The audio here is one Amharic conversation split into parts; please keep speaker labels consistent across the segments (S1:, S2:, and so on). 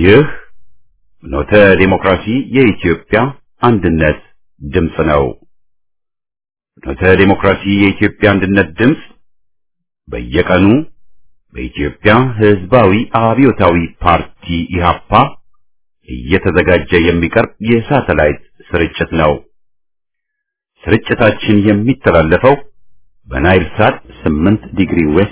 S1: ይህ ኖተ ዴሞክራሲ የኢትዮጵያ አንድነት ድምፅ ነው። ኖተ ዴሞክራሲ የኢትዮጵያ አንድነት ድምፅ በየቀኑ በኢትዮጵያ ሕዝባዊ አብዮታዊ ፓርቲ ኢህአፓ እየተዘጋጀ የሚቀርብ የሳተላይት ስርጭት ነው። ስርጭታችን የሚተላለፈው በናይል ሳት 8 ዲግሪ ዌስት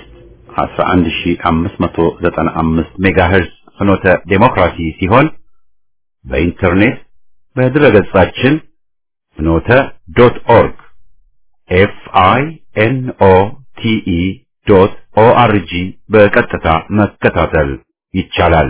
S1: 11595 ሜጋሄርዝ ፍኖተ ዴሞክራሲ ሲሆን በኢንተርኔት በድረገጻችን ፍኖተ ዶት ኦርግ ኤፍ አይ ኤን ኦ ቲ ኢ ዶት ኦ አር ጂ በቀጥታ መከታተል ይቻላል።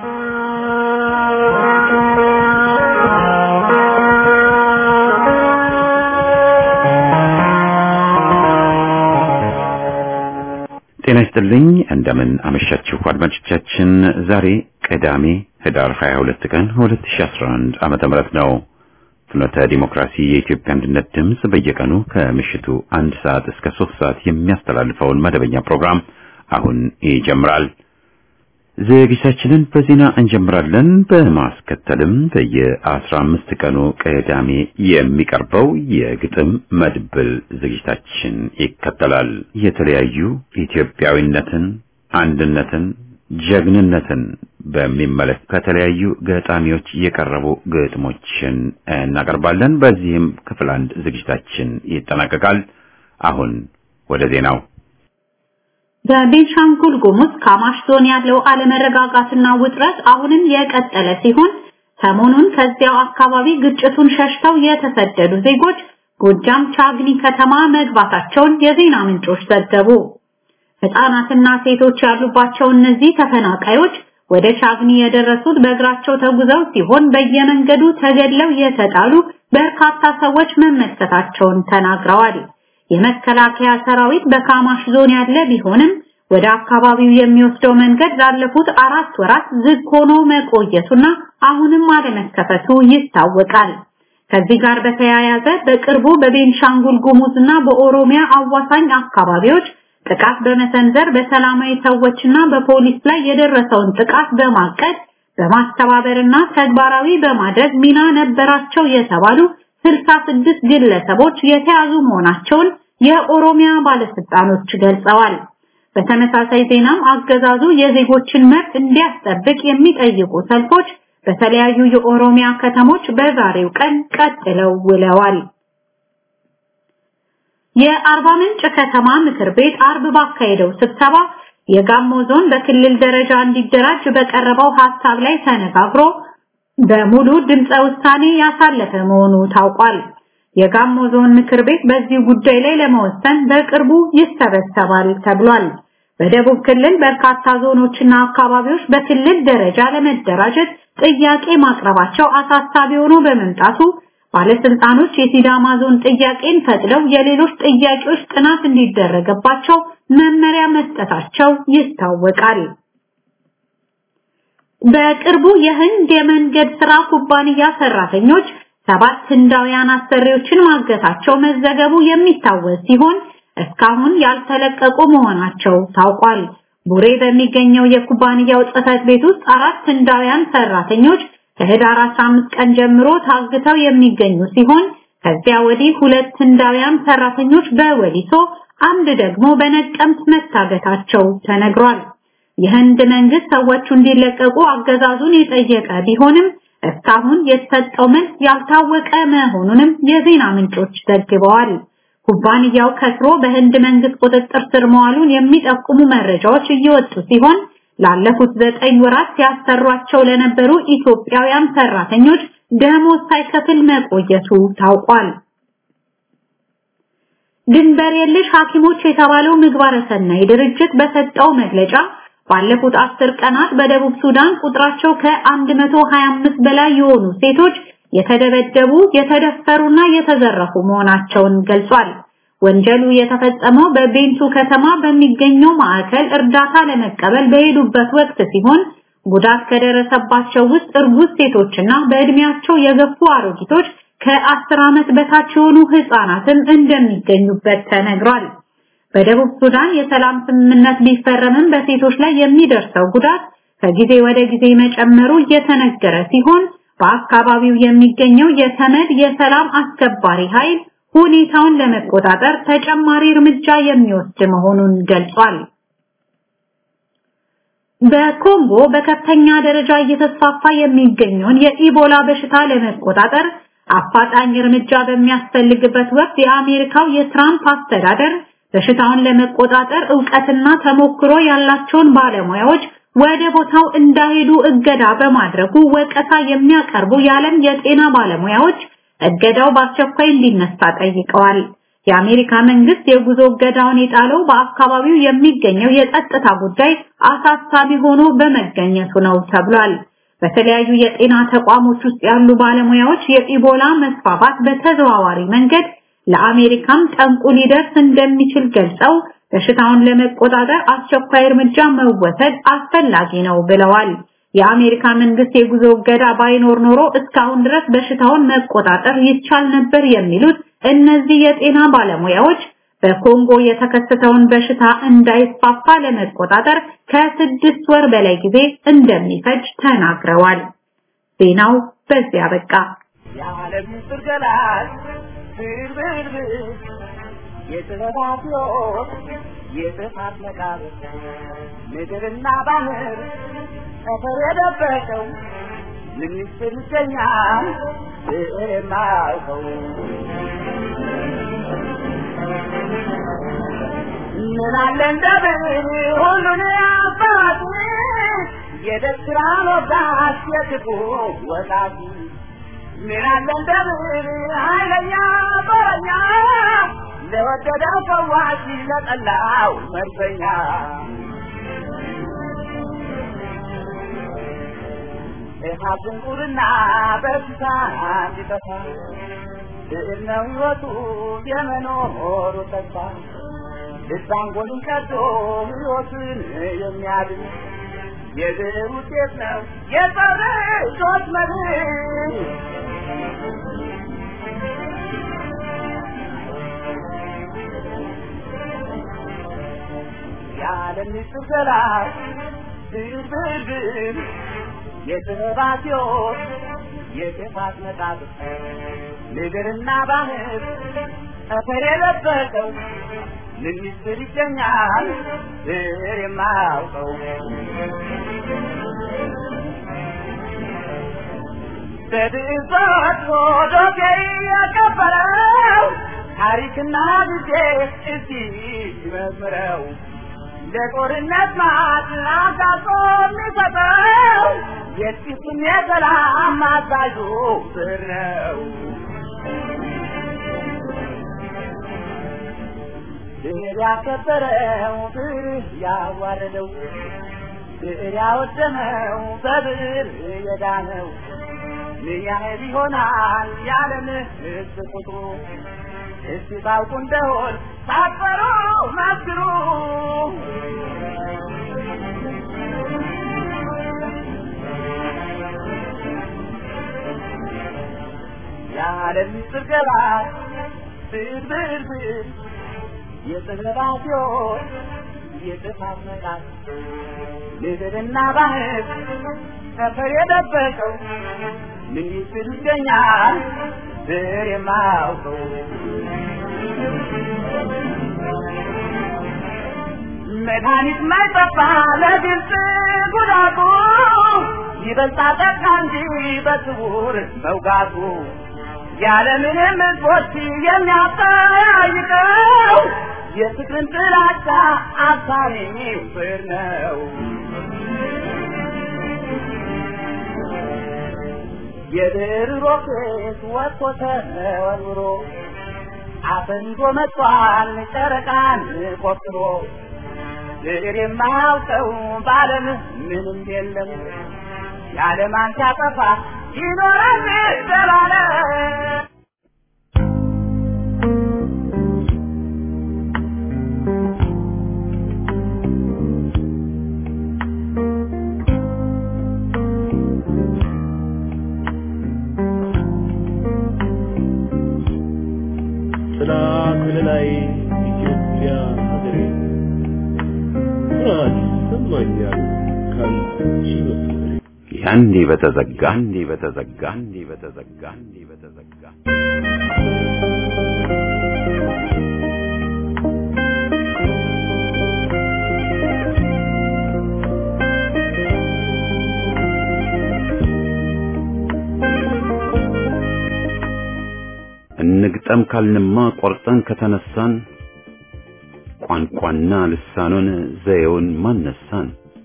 S1: ጤና ይስጥልኝ። እንደምን አመሻችሁ አድማጮቻችን። ዛሬ ቅዳሜ ህዳር 22 ቀን 2011 ዓመተ ምህረት ነው። ፍኖተ ዲሞክራሲ የኢትዮጵያ አንድነት ድምፅ በየቀኑ ከምሽቱ አንድ ሰዓት እስከ ሶስት ሰዓት የሚያስተላልፈውን መደበኛ ፕሮግራም አሁን ይጀምራል። ዝግጅታችንን በዜና እንጀምራለን። በማስከተልም በየአስራ አምስት ቀኑ ቅዳሜ የሚቀርበው የግጥም መድብል ዝግጅታችን ይከተላል። የተለያዩ ኢትዮጵያዊነትን፣ አንድነትን፣ ጀግንነትን በሚመለከት ከተለያዩ ገጣሚዎች የቀረቡ ግጥሞችን እናቀርባለን። በዚህም ክፍል አንድ ዝግጅታችን ይጠናቀቃል። አሁን ወደ ዜናው
S2: በቤንሻንጉል ጉሙዝ ካማሽ ዞን ያለው አለመረጋጋትና ውጥረት አሁንም የቀጠለ ሲሆን ሰሞኑን ከዚያው አካባቢ ግጭቱን ሸሽተው የተሰደዱ ዜጎች ጎጃም ቻግኒ ከተማ መግባታቸውን የዜና ምንጮች ዘገቡ። ሕፃናትና ሴቶች ያሉባቸው እነዚህ ተፈናቃዮች ወደ ቻግኒ የደረሱት በእግራቸው ተጉዘው ሲሆን በየመንገዱ ተገድለው የተጣሉ በርካታ ሰዎች መመልከታቸውን ተናግረዋል። የመከላከያ ሰራዊት በካማሽ ዞን ያለ ቢሆንም ወደ አካባቢው የሚወስደው መንገድ ላለፉት አራት ወራት ዝግ ሆኖ መቆየቱና አሁንም አለመከፈቱ ይታወቃል። ከዚህ ጋር በተያያዘ በቅርቡ በቤንሻንጉል ጉሙዝና በኦሮሚያ አዋሳኝ አካባቢዎች ጥቃት በመሰንዘር በሰላማዊ ሰዎችና በፖሊስ ላይ የደረሰውን ጥቃት በማቀድ በማስተባበርና ተግባራዊ በማድረግ ሚና ነበራቸው የተባሉ 66 ግለሰቦች የተያዙ መሆናቸውን የኦሮሚያ ባለስልጣኖች ገልጸዋል። በተመሳሳይ ዜናም አገዛዙ የዜጎችን መብት እንዲያስጠብቅ የሚጠይቁ ሰልፎች በተለያዩ የኦሮሚያ ከተሞች በዛሬው ቀን ቀጥለው ውለዋል። የአርባ ምንጭ ከተማ ምክር ቤት አርብ ባካሄደው ስብሰባ የጋሞ ዞን በክልል ደረጃ እንዲደራጅ በቀረበው ሐሳብ ላይ ተነጋግሮ በሙሉ ድምፀ ውሳኔ ያሳለፈ መሆኑ ታውቋል። የጋሞ ዞን ምክር ቤት በዚህ ጉዳይ ላይ ለመወሰን በቅርቡ ይሰበሰባል ተብሏል። በደቡብ ክልል በርካታ ዞኖችና አካባቢዎች በክልል ደረጃ ለመደራጀት ጥያቄ ማቅረባቸው አሳሳቢ ሆኖ በመምጣቱ ባለስልጣኖች የሲዳማ ዞን ጥያቄን ፈቅደው የሌሎች ጥያቄዎች ጥናት እንዲደረግባቸው መመሪያ መስጠታቸው ይታወቃል። በቅርቡ የህንድ የመንገድ ስራ ኩባንያ ሰራተኞች ሰባት ህንዳውያን አሰሪዎችን ማገታቸው መዘገቡ የሚታወስ ሲሆን እስካሁን ያልተለቀቁ መሆናቸው ታውቋል። ቡሬ በሚገኘው የኩባንያው ጽህፈት ቤት ውስጥ አራት ህንዳውያን ሰራተኞች ከህዳር 15 ቀን ጀምሮ ታግተው የሚገኙ ሲሆን ከዚያ ወዲህ ሁለት ህንዳውያን ሰራተኞች በወሊሶ አንድ ደግሞ በነቀምት መታገታቸው ተነግሯል። የህንድ መንግስት ሰዎቹ እንዲለቀቁ አገዛዙን የጠየቀ ቢሆንም እስካሁን የተሰጠው መልስ ያልታወቀ መሆኑንም የዜና ምንጮች ዘግበዋል። ኩባንያው ከስሮ በህንድ መንግስት ቁጥጥር ስር መዋሉን የሚጠቁሙ መረጃዎች እየወጡ ሲሆን ላለፉት ዘጠኝ ወራት ሲያሰሯቸው ለነበሩ ኢትዮጵያውያን ሰራተኞች ደሞዝ ሳይከፍል መቆየቱ ታውቋል። ድንበር የለሽ ሐኪሞች የተባለው ምግባረ ሰናይ ድርጅት በሰጠው መግለጫ ባለፉት አስር ቀናት በደቡብ ሱዳን ቁጥራቸው ከ125 በላይ የሆኑ ሴቶች የተደበደቡ፣ የተደፈሩና የተዘረፉ መሆናቸውን ገልጿል። ወንጀሉ የተፈጸመው በቤንቱ ከተማ በሚገኘው ማዕከል እርዳታ ለመቀበል በሄዱበት ወቅት ሲሆን ጉዳት ከደረሰባቸው ውስጥ እርጉዝ ሴቶችና በእድሜያቸው የገፉ አሮጊቶች ከአስር ዓመት በታች የሆኑ ህፃናትም እንደሚገኙበት ተነግሯል። በደቡብ ሱዳን የሰላም ስምምነት ቢፈረምም በሴቶች ላይ የሚደርሰው ጉዳት ከጊዜ ወደ ጊዜ መጨመሩ እየተነገረ ሲሆን በአካባቢው የሚገኘው የተመድ የሰላም አስከባሪ ኃይል ሁኔታውን ለመቆጣጠር ተጨማሪ እርምጃ የሚወስድ መሆኑን ገልጿል። በኮንጎ በከፍተኛ ደረጃ እየተስፋፋ የሚገኘውን የኢቦላ በሽታ ለመቆጣጠር አፋጣኝ እርምጃ በሚያስፈልግበት ወቅት የአሜሪካው የትራምፕ አስተዳደር በሽታውን ለመቆጣጠር ዕውቀትና ተሞክሮ ያላቸውን ባለሙያዎች ወደ ቦታው እንዳይሄዱ እገዳ በማድረጉ ወቀሳ የሚያቀርቡ የዓለም የጤና ባለሙያዎች እገዳው በአስቸኳይ እንዲነሳ ጠይቀዋል። የአሜሪካ መንግስት የጉዞ እገዳውን የጣለው በአካባቢው የሚገኘው የጸጥታ ጉዳይ አሳሳቢ ሆኖ በመገኘቱ ነው ተብሏል። በተለያዩ የጤና ተቋሞች ውስጥ ያሉ ባለሙያዎች የኢቦላ መስፋፋት በተዘዋዋሪ መንገድ ለአሜሪካም ጠንቁ ሊደርስ እንደሚችል ገልጸው በሽታውን ለመቆጣጠር አስቸኳይ እርምጃ መወሰድ አስፈላጊ ነው ብለዋል። የአሜሪካ መንግስት የጉዞ እገዳ ባይኖር ኖሮ እስካሁን ድረስ በሽታውን መቆጣጠር ይቻል ነበር የሚሉት እነዚህ የጤና ባለሙያዎች በኮንጎ የተከሰተውን በሽታ እንዳይስፋፋ ለመቆጣጠር ከስድስት ወር በላይ ጊዜ እንደሚፈጅ ተናግረዋል። ዜናው በዚያ በቃ።
S3: የዓለም ምስጢር ገላጭ ብርብርብር የጥበባት ሕይወት የጥፋት መቃብር ምድርና ባህር ጠፈር የደበቀው ምን ምስጢር ይገኛል ብዕር የማያውቀው ምን አለ እንደ ብዕር ሁሉን አባት የደስራ ወጋት የክፉ ወቃት ምን አለ እንደ ብዕር ኃይለኛ በረኛ ለወደደው ፈዋሽ ለጠላው መርዘኛ እሃብ ድንቁርና በሽታ እንዲጠፋ ብዕር ነው ሕይወቱ የመኖሩ ተስፋ ልብ አንጎልን ቀዶ ሕይወትን የሚያድን የብዕር ውጤት ነው የሰው ልጆች መድን። የዓለም ምስጢር ገላጭ ብዕር ብዕር ብዕር የጥበባት ሕይወት የጥፋት መቃብር ምድርና ባህር ጠፈር የለበሰው ምን ምስጢር ይገኛል ብዕር የማያውቀው በብዕር ተወጥቶ ዶሴ የቀበረው ታሪክና ጊዜ እስቲ ይመርምረው ለጦርነት ማት አጋጦ የሚሰጠው የጥቂቱን የሰላም አዛዡ ብዕር ነው። ብዕር ያከበረው ብዕር ያዋረደው ብዕር ያወደመው በብዕር የዳነው ምን ያህል ይሆናል የዓለም ሕዝብ ቁጥሩ? እስቲ ታውቁ እንደሆን ሳትፈሩ መስክሩ። የዓለም ምስጢር ገላጭ ብዕር ብዕር ብዕር የጥበባት ሕይወት የጥፋት መቃት ምድርና ባህር ጠፈር የደበቀው ምን ምስጢር ይገኛል ብዕር የማያውቀው መድኃኒት ማይጠፋ ለግልጽ ጉዳቱ ይበልጣ ጠቃ እንጂ በስውር መውጋቱ ያለምንም ሕዝቦች የሚያጠያይቀው የፍቅርን ጥላቻ አሳሪው ብዕር ነው። የብዕር ሮኬት ወጥቶ ተወርውሮ አፈንጎ መጥቷል ጨረቃን ቆፍሮ ብዕር የማያውቀው በዓለም ምንም የለም የዓለማን ሲያጠፋ ይኖራል ዘላለም
S4: ጥላ ከለላይ ኢትዮጵያ ሀገሬ ኩራት ይሰማኛል ካንቺ
S1: ያንዴ በተዘጋ ያንዴ በተዘጋ ያንዴ በተዘጋ ያንዴ በተዘጋ እንግጠም ካልንማ ቆርጠን ከተነሳን ቋንቋና ልሳኑን ዘዬውን ማነሳን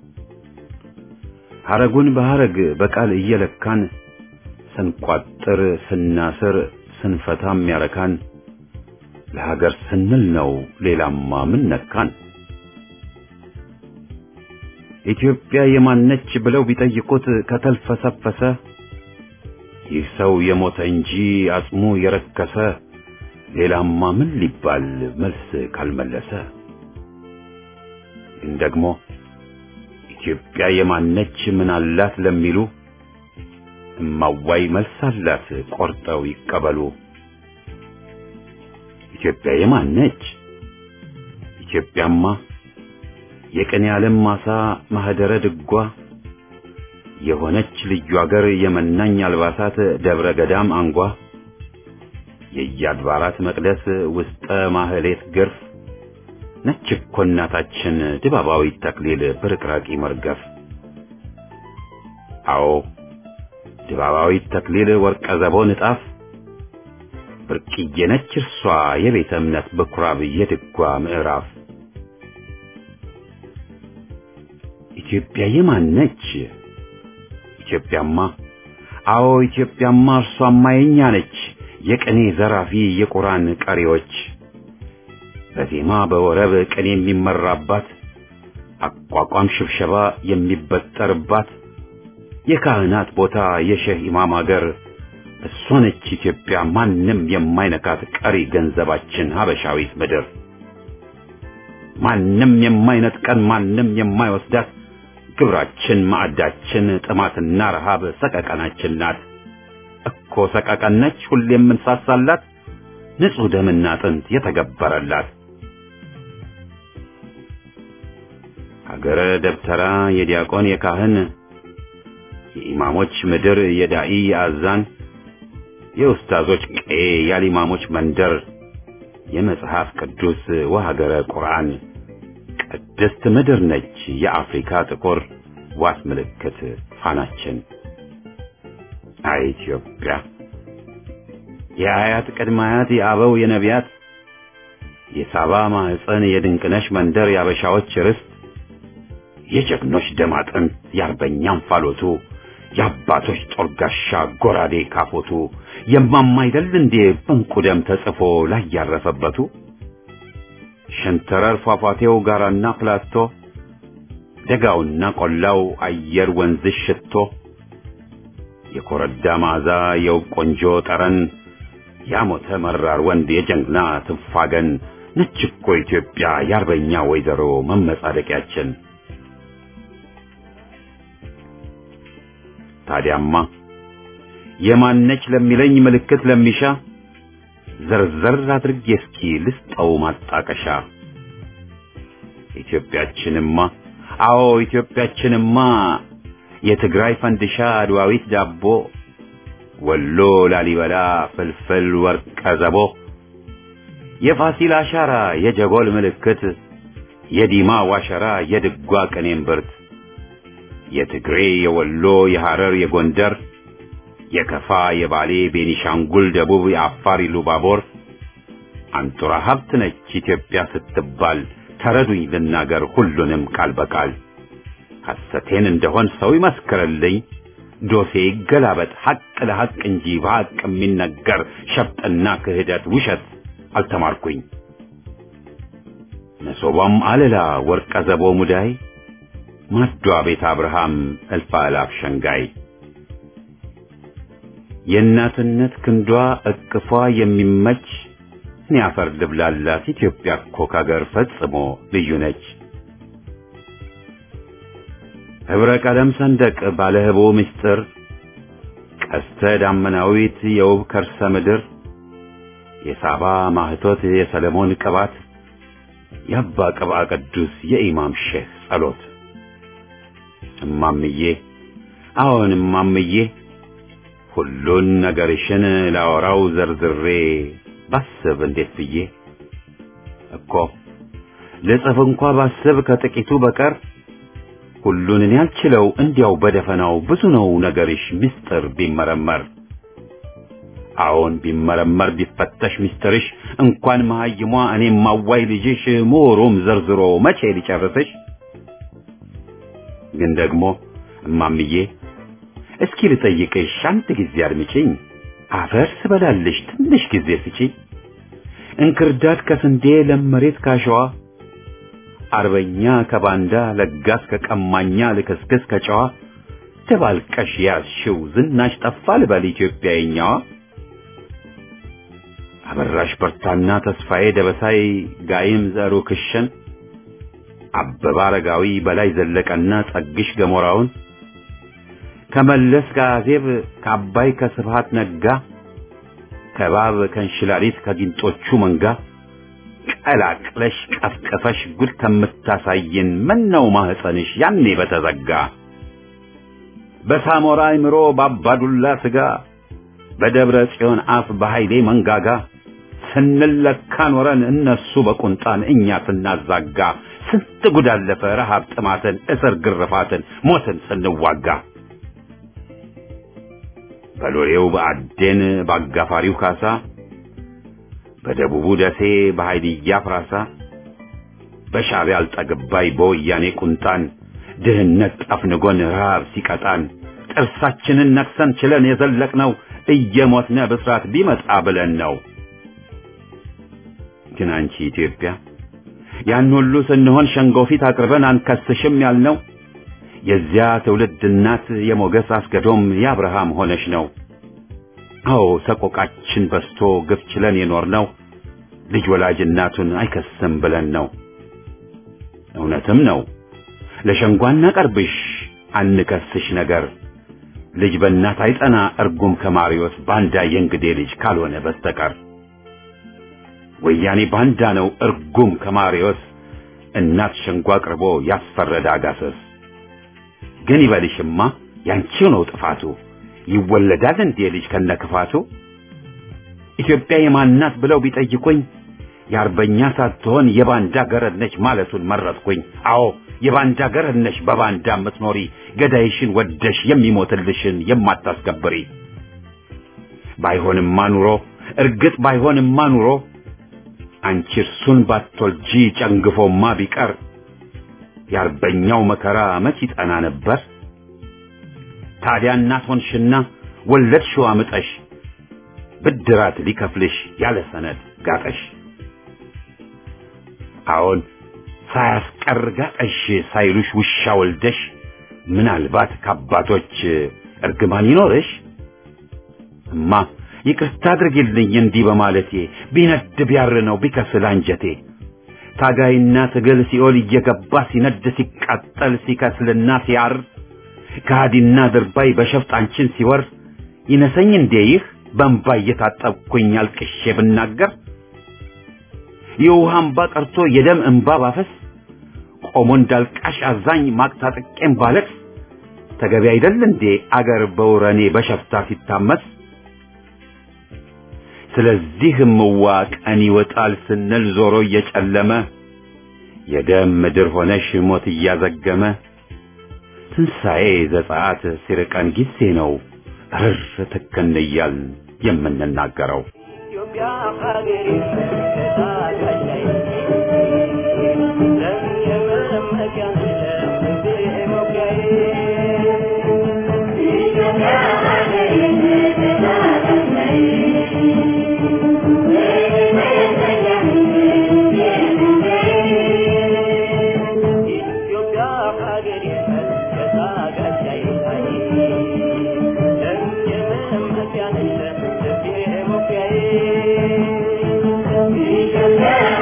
S1: ሐረጉን በሐረግ በቃል እየለካን ስንቋጥር ስናስር ስንፈታም ያረካን ለሀገር ስንል ነው ሌላማ ምን ነካን ኢትዮጵያ የማነች ብለው ቢጠይቁት ከተልፈሰፈሰ ይህ ሰው የሞተ እንጂ አጽሙ የረከሰ ሌላማ ምን ሊባል መልስ ካልመለሰ ግን ደግሞ ኢትዮጵያ የማነች ምን አላት ለሚሉ እማዋይ መልስ አላት ቆርጠው ይቀበሉ። ኢትዮጵያ የማነች? ኢትዮጵያማ የቅኔ ዓለም ማሳ ማህደረ ድጓ የሆነች ልዩ አገር የመናኝ አልባሳት ደብረ ገዳም አንጓ የየአድባራት መቅደስ ውስጠ ማህሌት ግርፍ ነች እኮ እናታችን ድባባዊ ተክሊል ብርቅራቂ መርገፍ። አዎ ድባባዊ ተክሊል ወርቀ ዘቦ ንጣፍ ብርቅዬ ነች እርሷ የቤተ እምነት በኩራብ የድጓ ምዕራፍ። ኢትዮጵያ የማን ነች? ኢትዮጵያማ አዎ ኢትዮጵያማ እርሷማ የኛ ነች። የቅኔ ዘራፊ የቁራን ቀሪዎች በዜማ በወረብ ቅኔ የሚመራባት አቋቋም ሽብሸባ የሚበጠርባት የካህናት ቦታ የሼህ ኢማም አገር እሷ ነች ኢትዮጵያ ማንም የማይነካት ቀሪ ገንዘባችን ሀበሻዊት ምድር ማንም የማይነጥቀን ማንም የማይወስዳት ግብራችን ማዕዳችን ጥማትና ረሃብ ሰቀቀናችን ናት እኮ ሰቀቀን ነች ሁሌ የምንሳሳላት ንጹሕ ደምና አጥንት የተገበረላት ሀገረ ደብተራ የዲያቆን የካህን የኢማሞች ምድር የዳኢ የአዛን የኡስታዞች ቀዬ ያሊማሞች መንደር የመጽሐፍ ቅዱስ ወሀገረ ቁርአን ቅድስት ምድር ነች የአፍሪካ ጥቁር ዋስ ምልክት ፋናችን አይ ኢትዮጵያ የአያት ቅድመ አያት የአበው የነቢያት የሳባ ማህፀን የድንቅነሽ መንደር የአበሻዎች ርስት የጀግኖች ደም አጥንት የአርበኛም ፋሎቱ የአባቶች ጦር ጋሻ ጎራዴ ካፎቱ የማማ አይደል እንዴ በንቁ ደም ተጽፎ ላይ ያረፈበቱ ሸንተረር ፏፏቴው ጋራና ፕላቶ ደጋውና ቆላው አየር ወንዝሽ ሽቶ የኮረዳ መዓዛ የውብ ቆንጆ ጠረን ያሞተ መራር ወንድ የጀግና ትፋገን ነች እኮ ኢትዮጵያ የአርበኛ ወይዘሮ መመጻደቂያችን። ታዲያማ የማነች ለሚለኝ ምልክት ለሚሻ ዘርዘር አድርጌ እስኪ ልስጠው ማጣቀሻ። ኢትዮጵያችንማ አዎ ኢትዮጵያችንማ የትግራይ ፈንድሻ አድዋዊት ዳቦ ወሎ ላሊበላ ፍልፍል ወርቀ ዘቦ የፋሲል አሻራ የጀጎል ምልክት የዲማ ዋሸራ የድጓ ቅኔም ብርት የትግሬ የወሎ የሐረር የጎንደር የከፋ የባሌ ቤኒሻንጉል ደቡብ የአፋር ኢሉባቦር አንጡራ ሀብት ነች ኢትዮጵያ ስትባል ተረዱኝ ልናገር ሁሉንም ቃል በቃል ሐሰቴን እንደሆን ሰው ይመስክርልኝ ዶሴ ይገላበጥ ሐቅ ለሐቅ እንጂ በሐቅ የሚነገር ሸፍጥና ክህደት ውሸት አልተማርኩኝ መሶቧም አለላ ወርቀ ዘቦ ሙዳይ ማዷ ቤት አብርሃም እልፍ አእላፍ ሸንጋይ የእናትነት ክንዷ እቅፏ የሚመች እኔ አፈር ልብላላት ኢትዮጵያ እኮ ከአገር ፈጽሞ ልዩ ነች። ህብረ ቀለም ሰንደቅ ባለ ህቦ ምስጢር ቀስተ ዳመናዊት የውብ ከርሰ ምድር የሳባ ማህቶት የሰለሞን ቅባት የአባ ቅብአ ቅዱስ የኢማም ሼህ ጸሎት እማምዬ አዎን እማምዬ ሁሉን ነገርሽን ላወራው ዘርዝሬ ባስብ እንዴት ብዬ እኮ ልጽፍ እንኳ ባስብ ከጥቂቱ በቀር ሁሉን እኔ አልችለው እንዲያው በደፈናው ብዙ ነው ነገርሽ ምስጢር ቢመረመር አዎን ቢመረመር ቢፈተሽ ምስጢርሽ እንኳን መሀይሟ እኔም ማዋይ ልጅሽ ምሁሩም ዘርዝሮ መቼ ሊጨርስሽ ግን ደግሞ እማምዬ እስኪ ልጠይቅሽ አንድ ጊዜ አድምጪኝ አፈር ስበላልሽ ትንሽ ጊዜ ስጪኝ እንክርዳድ ከስንዴ ለመሬት ካሸዋ አርበኛ ከባንዳ ለጋስ ከቀማኛ ልክስክስ ከጨዋ ደባልቀሽ ያዝሽው ዝናሽ ጠፋ ልበል ኢትዮጵያኛዋ አበራሽ በርታና ተስፋዬ ደበሳይ ጋይም ዘሩ ክሸን አበባ አረጋዊ በላይ ዘለቀና ጸግሽ ገሞራውን ከመለስ ከአዜብ ከአባይ ከስብሃት ነጋ ከባብ ከእንሽላሊት ከጊንጦቹ መንጋ ቀላቅለሽ ቀፍቅፈሽ ጉድ ከምታሳየን ምነው ማህፀንሽ ያኔ በተዘጋ በሳሞራ አይምሮ በአባዱላ ስጋ በደብረ ጽዮን አፍ በኃይሌ መንጋጋ ስንለካ ኖረን እነሱ በቁንጣን እኛ ስናዛጋ ስንት ጉድ አለፈ ረሃብ ጥማትን እስር ግርፋትን ሞትን ስንዋጋ በሎሌው በአዴን በአጋፋሪው ካሳ በደቡቡ ደሴ በኃይልያ ፍራሳ በሻዕቢያ አልጠግባይ በወያኔ ቁንጣን ድህነት ጠፍንጎን ረሃብ ሲቀጣን ጥርሳችንን ነክሰን ችለን የዘለቅነው እየሞትነ ብስራት ቢመጣ ብለን ነው። ግን አንቺ ኢትዮጵያ ያን ሁሉ ስንሆን ሸንጎ ፊት አቅርበን አንከስሽም ያልነው የዚያ ትውልድ እናት የሞገስ አስገዶም የአብርሃም ሆነሽ ነው። አዎ ሰቆቃችን በስቶ ግፍ ችለን የኖርነው ልጅ ወላጅ እናቱን አይከስም ብለን ነው። እውነትም ነው ለሸንጓ እናቀርብሽ አንከስሽ ነገር ልጅ በእናት አይጸና እርጉም ከማሪዎስ ባንዳ የእንግዴ ልጅ ካልሆነ በስተቀር ወያኔ ባንዳ ነው እርጉም ከማሪዎስ እናት ሸንጓ አቅርቦ ያስፈረደ አጋሰስ ግን ይበልሽማ ያንቺው ነው ጥፋቱ ይወለዳል እንዴ ልጅ ከነክፋቱ ኢትዮጵያ የማናት ብለው ቢጠይቁኝ የአርበኛ ሳትሆን የባንዳ ገረድ ነች ማለቱን መረጥኩኝ አዎ የባንዳ ገረድ ነሽ በባንዳ የምትኖሪ ገዳይሽን ወደሽ የሚሞትልሽን የማታስከብሪ ባይሆንማ ኑሮ እርግጥ ባይሆንማ ኑሮ አንቺ እርሱን ባትወልጂ ጨንግፎማ ቢቀር የአርበኛው መከራ መች ይጠና ነበር ታዲያ እናት ሆንሽና ወለድሽው አምጠሽ ብድራት ሊከፍልሽ ያለ ሰነድ ጋጠሽ አዎን ሳያስቀር ጋጠሽ ሳይሉሽ ውሻ ወልደሽ ምናልባት ከአባቶች እርግማን ይኖርሽ እማ ይቅርታ አድርጊልኝ እንዲህ በማለቴ ቢነድ ቢያር ነው ቢከስል አንጀቴ ታጋይና ትግል ሲኦል እየገባ ሲነድ ሲቃጠል ሲከስልና ሲያር ከሃዲና ድርባይ በሸፍጥ አንቺን ሲወር ይነሰኝ እንዴ ይህ በእንባ እየታጠብኩኝ አልቅሼ ብናገር የውሃ እንባ ቀርቶ የደም እንባ ባፈስ ቆሞ እንዳልቃሽ አዛኝ ማቅታጥቄም ባለቅስ ተገቢ አይደል እንዴ አገር በውረኔ በሸፍታ ሲታመስ ስለዚህ ምዋ ቀን ይወጣል ስንል ዞሮ እየጨለመ የደም ምድር ሆነሽ ሞት እያዘገመ ትንሣኤ ዘጸአት ሲርቀን ጊዜ ነው እርር ትክን እያል የምንናገረው
S3: ኢትዮጵያ ሀገሬ ታጋይ ለሚመመኪያ ለሚሞኪያዬ ኢትዮጵያ ሀገሬ ኢትዮጵያ ሀገሬ ታጋይ ለሚመመኪያ ለሚሞኪያዬ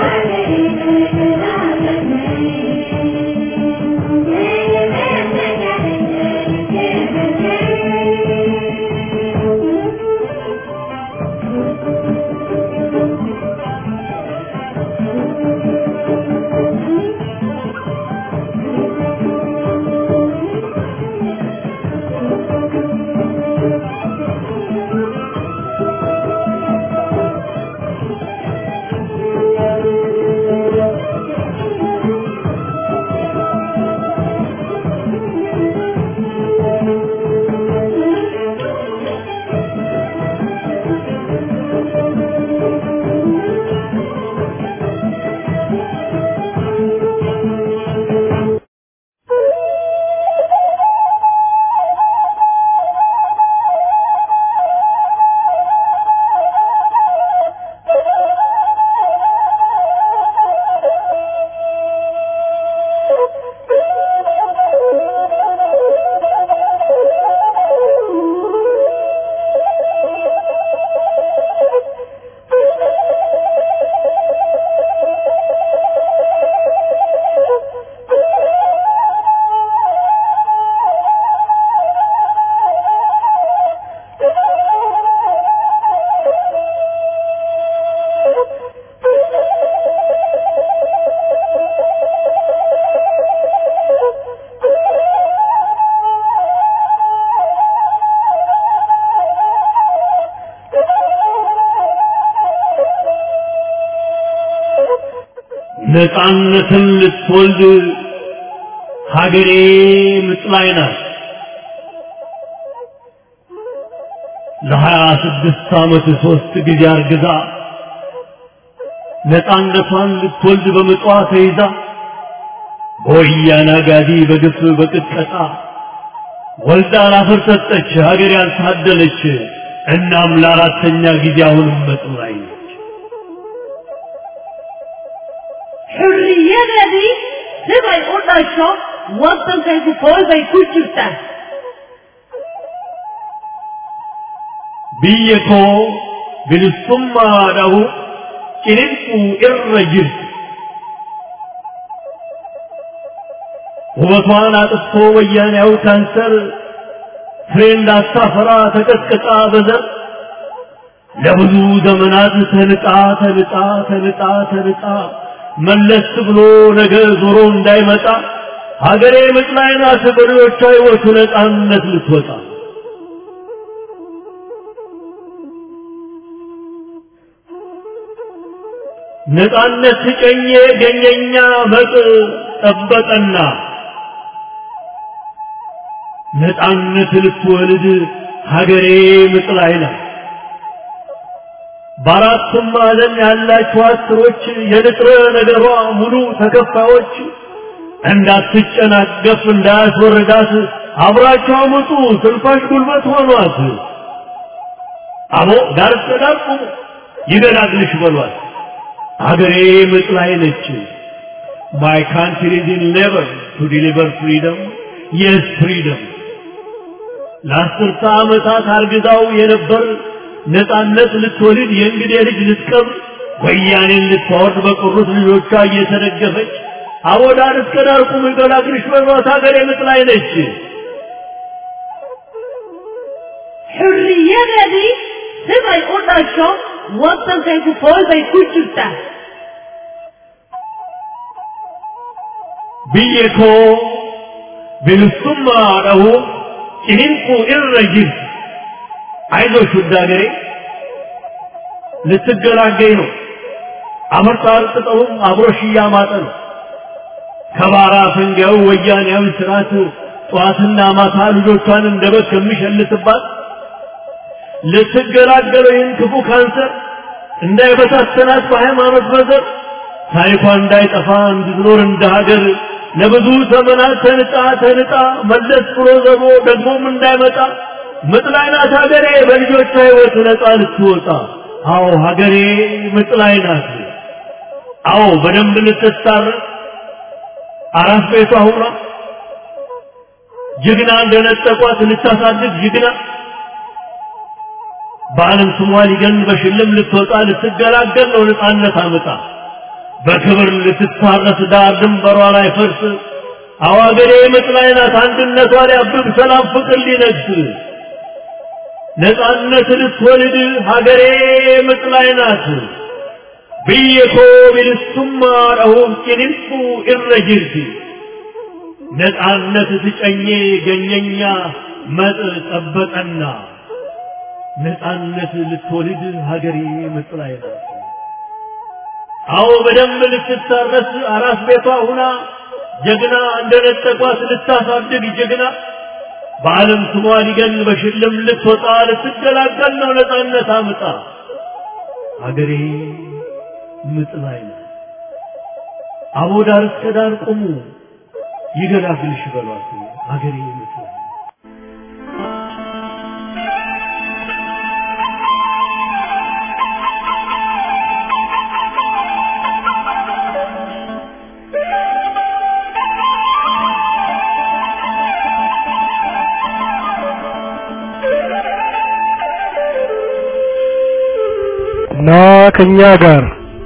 S5: ነፃነትን ልትወልድ ሀገሬ ምጥ ላይ ናት። ለሀያ ስድስት ዓመት ሦስት ጊዜ አርግዛ ነፃነቷን ልትወልድ በምጧ ተይዛ በወያነ አጋዲ በግፍ በቅጥቀጣ ወልዳ ላፈር ሰጠች ሀገር ያልታደለች። እናም ለአራተኛ ጊዜ አሁንም ምጥ ላይ ነች።
S6: Hurriyadadii sibay u dhasho waddankaygu koolbay ku jirtaa
S5: biyya koo bilisummaadhahu ciniinquu irra jirti. ውበቷን አጥፍቶ ወያኔያው ካንሰር ፍሬ እንዳታፈራ ተቀጥቅጣ በዘር ለብዙ ዘመናት ተንጣ ተንጣ ተንጣ ተንጣ መለስ ብሎ ነገ ዞሮ እንዳይመጣ ሀገሬ ምጥ ላይ ናት በሬዎቿ ሕይወቱ ነፃነት ልትወጣ ነፃነት ሲጨኘ ገኘኛ መጥ ጠበቀና ነፃነት ልትወልድ ሀገሬ ምጥ ላይ ናት። በአራቱም ማዕዘን ያላችሁ አስሮች የንጥረ ነገሯ ሙሉ ተከፋዮች እንዳትጨናገፍ እንዳያስወርዳት አብራቸው አመጡ ስልፋሽ ጉልበት ሆኗት። አቦ ዳር እስከ ዳር ቁሙ ይገላግልሽ በሏት። አገሬ ምጥ ላይ ነች። My country is in labor to deliver freedom. Yes, freedom. ለአስርተ ዓመታት አርግዛው የነበር ነፃነት ልትወልድ የእንግዴ ልጅ ልትቀብር ወያኔን ልታወርድ በቀሩት ልጆቿ እየተደገፈች አቦ ዳር እስከ ዳር ቁሙ ይገላግልሽ በሏት። አገሬ ምጥ ላይ ነች።
S6: Hurriyadadii sibay u dhasho waddankaygu koolbay ku jirtaa
S5: biyya koo bilisummaadhahu ciniinquu irra jirti አይዞሽ ውድ ሀገሬ ልትገላገኝ ነው። አመርጣ አርጥጠውም አብሮሽ እያማጠ ነው። ከባራ ፈንጋዩ ወያኔያዊ ስርዓት ጠዋትና ማታ ልጆቿን እንደ በግ ከሚሸልትባት ልትገላገለው ይህን ክፉ ካንሰር እንዳይበታተናት በሃይማኖት በዘር ታሪኳ እንዳይጠፋ እንድትኖር እንደ ሀገር ለብዙ ዘመናት ተንጣ ተንጣ መለስ ብሎ ዘቦ ደግሞም እንዳይመጣ ምጥ ላይ ናት ሀገሬ በልጆቿ ሕይወት ነፃ ልትወጣ። አዎ ሀገሬ ምጥ ላይ ናት። አዎ በደንብ ልትታረቅ አራት ቤቷ ሁኗ ጀግና እንደነጠቋት ልታሳድግ ጀግና በዓለም ስሟ ሊገን በሽልም ልትወጣ ልትገላገል ነው ነፃነት አመጣ በክብር ልትታረስ ዳር ድንበሯ ላይ ፈርስ አዋገሬ ምጥ ላይ ናት አንድነቷ ሊያብብ ሰላም ፍቅር ሊነግስ ነፃነት ልትወልድ ሀገሬ ምጥ ላይ ናት ብየኮ ቢልሱማ ረሁም ጭንንሱ እረጅርቲ ነፃነት ትጨኜ ገኘኛ መጥ ጠበቀና ነፃነት ልትወልድ ሀገሬ ምጥ ላይ ናት አዎ በደንብ ልትታረስ አራስ ቤቷ ሁና ጀግና እንደነጠቋት ልታሳድግ ጀግና በዓለም ስሟ ሊገን በሽልም ልትወጣ ልትገላገል ነው ነፃነት አምጣ ሀገሬ ምጥ ላይ ናት። አቦ ዳር እስከ ዳር ቁሙ ይገላግልሽ በሏት ሀገሬ ምጥ ላይ ናት።
S7: እና ከኛ ጋር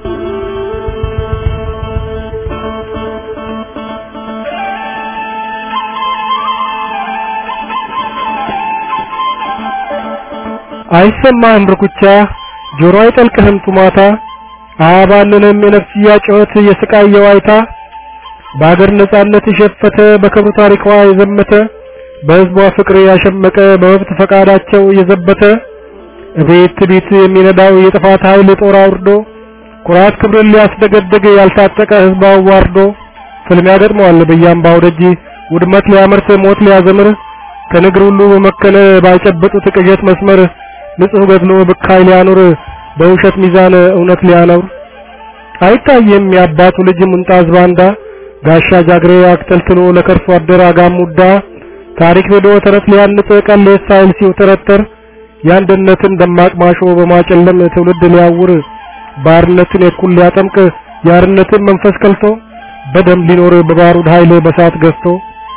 S7: አይሰማህም ርኩቻ ጆሮ አይጠልቅህም ጡማታ አያባልንም የነፍስያ ጩኸት የስቃይ የዋይታ በአገር ነጻነት የሸፈተ በክብሩ ታሪኳ የዘመተ በሕዝቧ ፍቅር ያሸመቀ በመብት ፈቃዳቸው የዘበተ እቤት ቤት የሚነዳው የጥፋት ኃይል ጦር አውርዶ ኩራት ክብርን ሊያስደገድግ ያልታጠቀ ህዝብ አዋርዶ ፍልሚያ ገጥመዋል በያምባው ደጅ ውድመት ሊያመርት ሞት ሊያዘምር ከንግር ሁሉ በመከነ ባይጨበጡት ቅዠት መስመር ንጹህ ገድሎ ብካይ ሊያኖር በውሸት ሚዛን እውነት ሊያኖር አይታየም የአባቱ ልጅ ሙንጣዝ ባንዳ ጋሻ ጃግሬ አክተልትሎ ለከርሶ አደር አጋሙዳ ታሪክ ሄዶ ተረት ሊያንጽ ቀሌት ሳይል ሲውተረተር የአንድነትን ደማቅ ማሾ በማጨለም ትውልድ ሊያውር ባርነትን የኩል ሊያጠምቅ የአርነትን መንፈስ ከልቶ በደም ሊኖር በባሩድ ኃይል በሳት ገዝቶ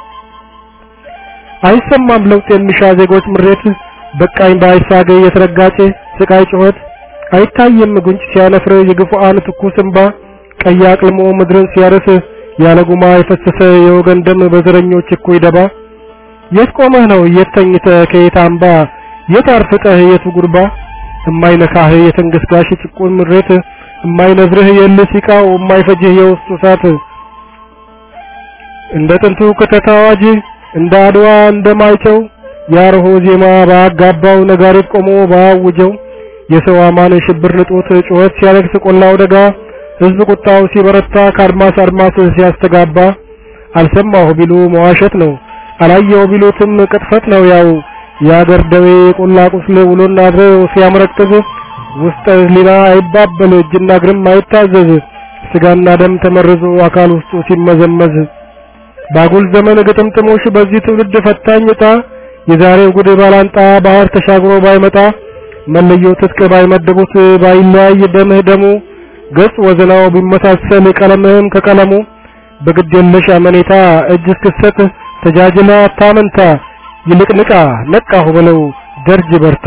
S7: አይሰማም ለውጥ የሚሻ ዜጎች ምሬት በቃኝ ባይሳገ የተረጋጨ ስቃይ ጩኸት አይታየም ጉንጭ ሲያነፍር የግፉአን ትኩስ እንባ ቀይ አቅልሞ ምድርን ሲያርስ ያለ ጉማ የፈሰሰ የወገን ደም በዘረኞች እኩይ ደባ የት ቆመህ ነው የት ተኝተህ ከየት አምባ የት አርፍጠህ የቱ ጉርባ እማይነካህ የትንግስጋሽ ጭቁን ምሬት እማይነዝርህ የልህ ሲቃው እማይፈጅህ የውስጡ እሳት እንደ ጥንቱ ክተት አዋጅ እንደ አድዋ እንደማይጨው ያርሆ ዜማ ባጋባው ነጋሪት ቆሞ ባውጀው የሰው አማን ሽብር ንጦት ጩኸት ሲያለቅስ ቆላው ደጋ ህዝብ ቁጣው ሲበረታ ከአድማስ አድማስ ሲያስተጋባ አልሰማሁ ቢሉ መዋሸት ነው አላየው ቢሉትም ቅጥፈት ነው ያው የአገር ደዌ ቆላ ቁስል ውሎና አድሮ ሲያመረቅዝ ውስጠ ህሊና አይባበል እጅና እግርም አይታዘዝ ስጋና ደም ተመርዞ አካል ውስጡ ሲመዘመዝ ባጉል ዘመን ግጥምጥሞሽ በዚህ ትውልድ ፈታኝ ዕጣ የዛሬው ጉድ ባላንጣ ባህር ተሻግሮ ባይመጣ መለዮ ትጥቅ ባይመድቡት ባይለያይ ደምህ ደሙ ገጽ ወዘናው ቢመሳሰል ቀለምህም ከቀለሙ በግድ የለሽ አመኔታ እጅ እስክሰጥ ተጃጅላ አታመንታ ይልቅ ንቃ ነቃሁ በለው ደርጅ በርታ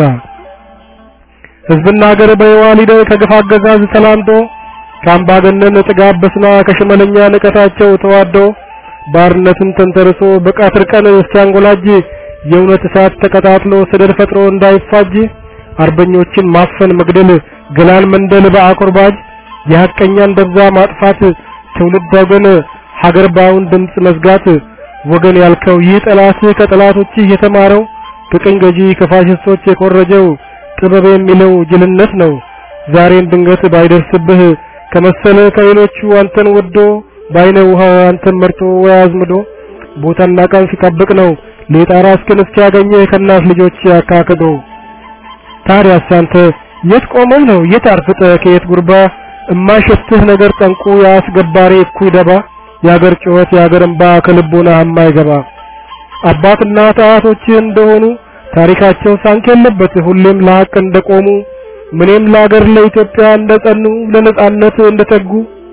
S7: ህዝብና ሀገር በየዋሊደ ከግፍ አገዛዝ ተላምዶ ከአምባገነን ጥጋብ በስና ከሽመለኛ ንቀታቸው ተዋዶ ባርነትን ተንተርሶ በቃትር ቀን እስኪያንጎላጅ የእውነት እሳት ተቀጣጥሎ ሰደድ ፈጥሮ እንዳይፋጅ አርበኞችን ማፈን መግደል ገላን መንደል በአቁርባጅ የሐቀኛን ደብዛ ማጥፋት ትውልድ ወገን ሀገር ባውን ድምፅ መዝጋት ወገን ያልከው ይህ ጠላት ከጠላቶች የተማረው ከቅኝ ገዢ ከፋሽስቶች የኮረጀው ጥበብ የሚለው ጅልነት ነው ዛሬን ድንገት ባይደርስብህ ከመሰለ ከሌሎቹ አንተን ወዶ ባይነ ውሃ አንተን መርጦ ወይ አዝምዶ ቦታና ቀን ሲጠብቅ ነው ሌጣራ እስክን እስኪያገኝህ ከእናት ልጆች ያካክዶ ታዲያስ አንተ የት ቆመህ ነው የት አርፍጠህ ከየት ጉርባ እማይሸትህ ነገር ጠንቁ የአስገባሪ እኩይ ደባ የአገር ጩኸት የአገር እንባ ከልቦና የማይገባ አባትና አያቶችህ እንደሆኑ ታሪካቸው ሳንክ የለበት ሁሌም ለሀቅ እንደቆሙ ምንም ለአገር ለኢትዮጵያ እንደጸኑ ለነጻነት እንደተጉ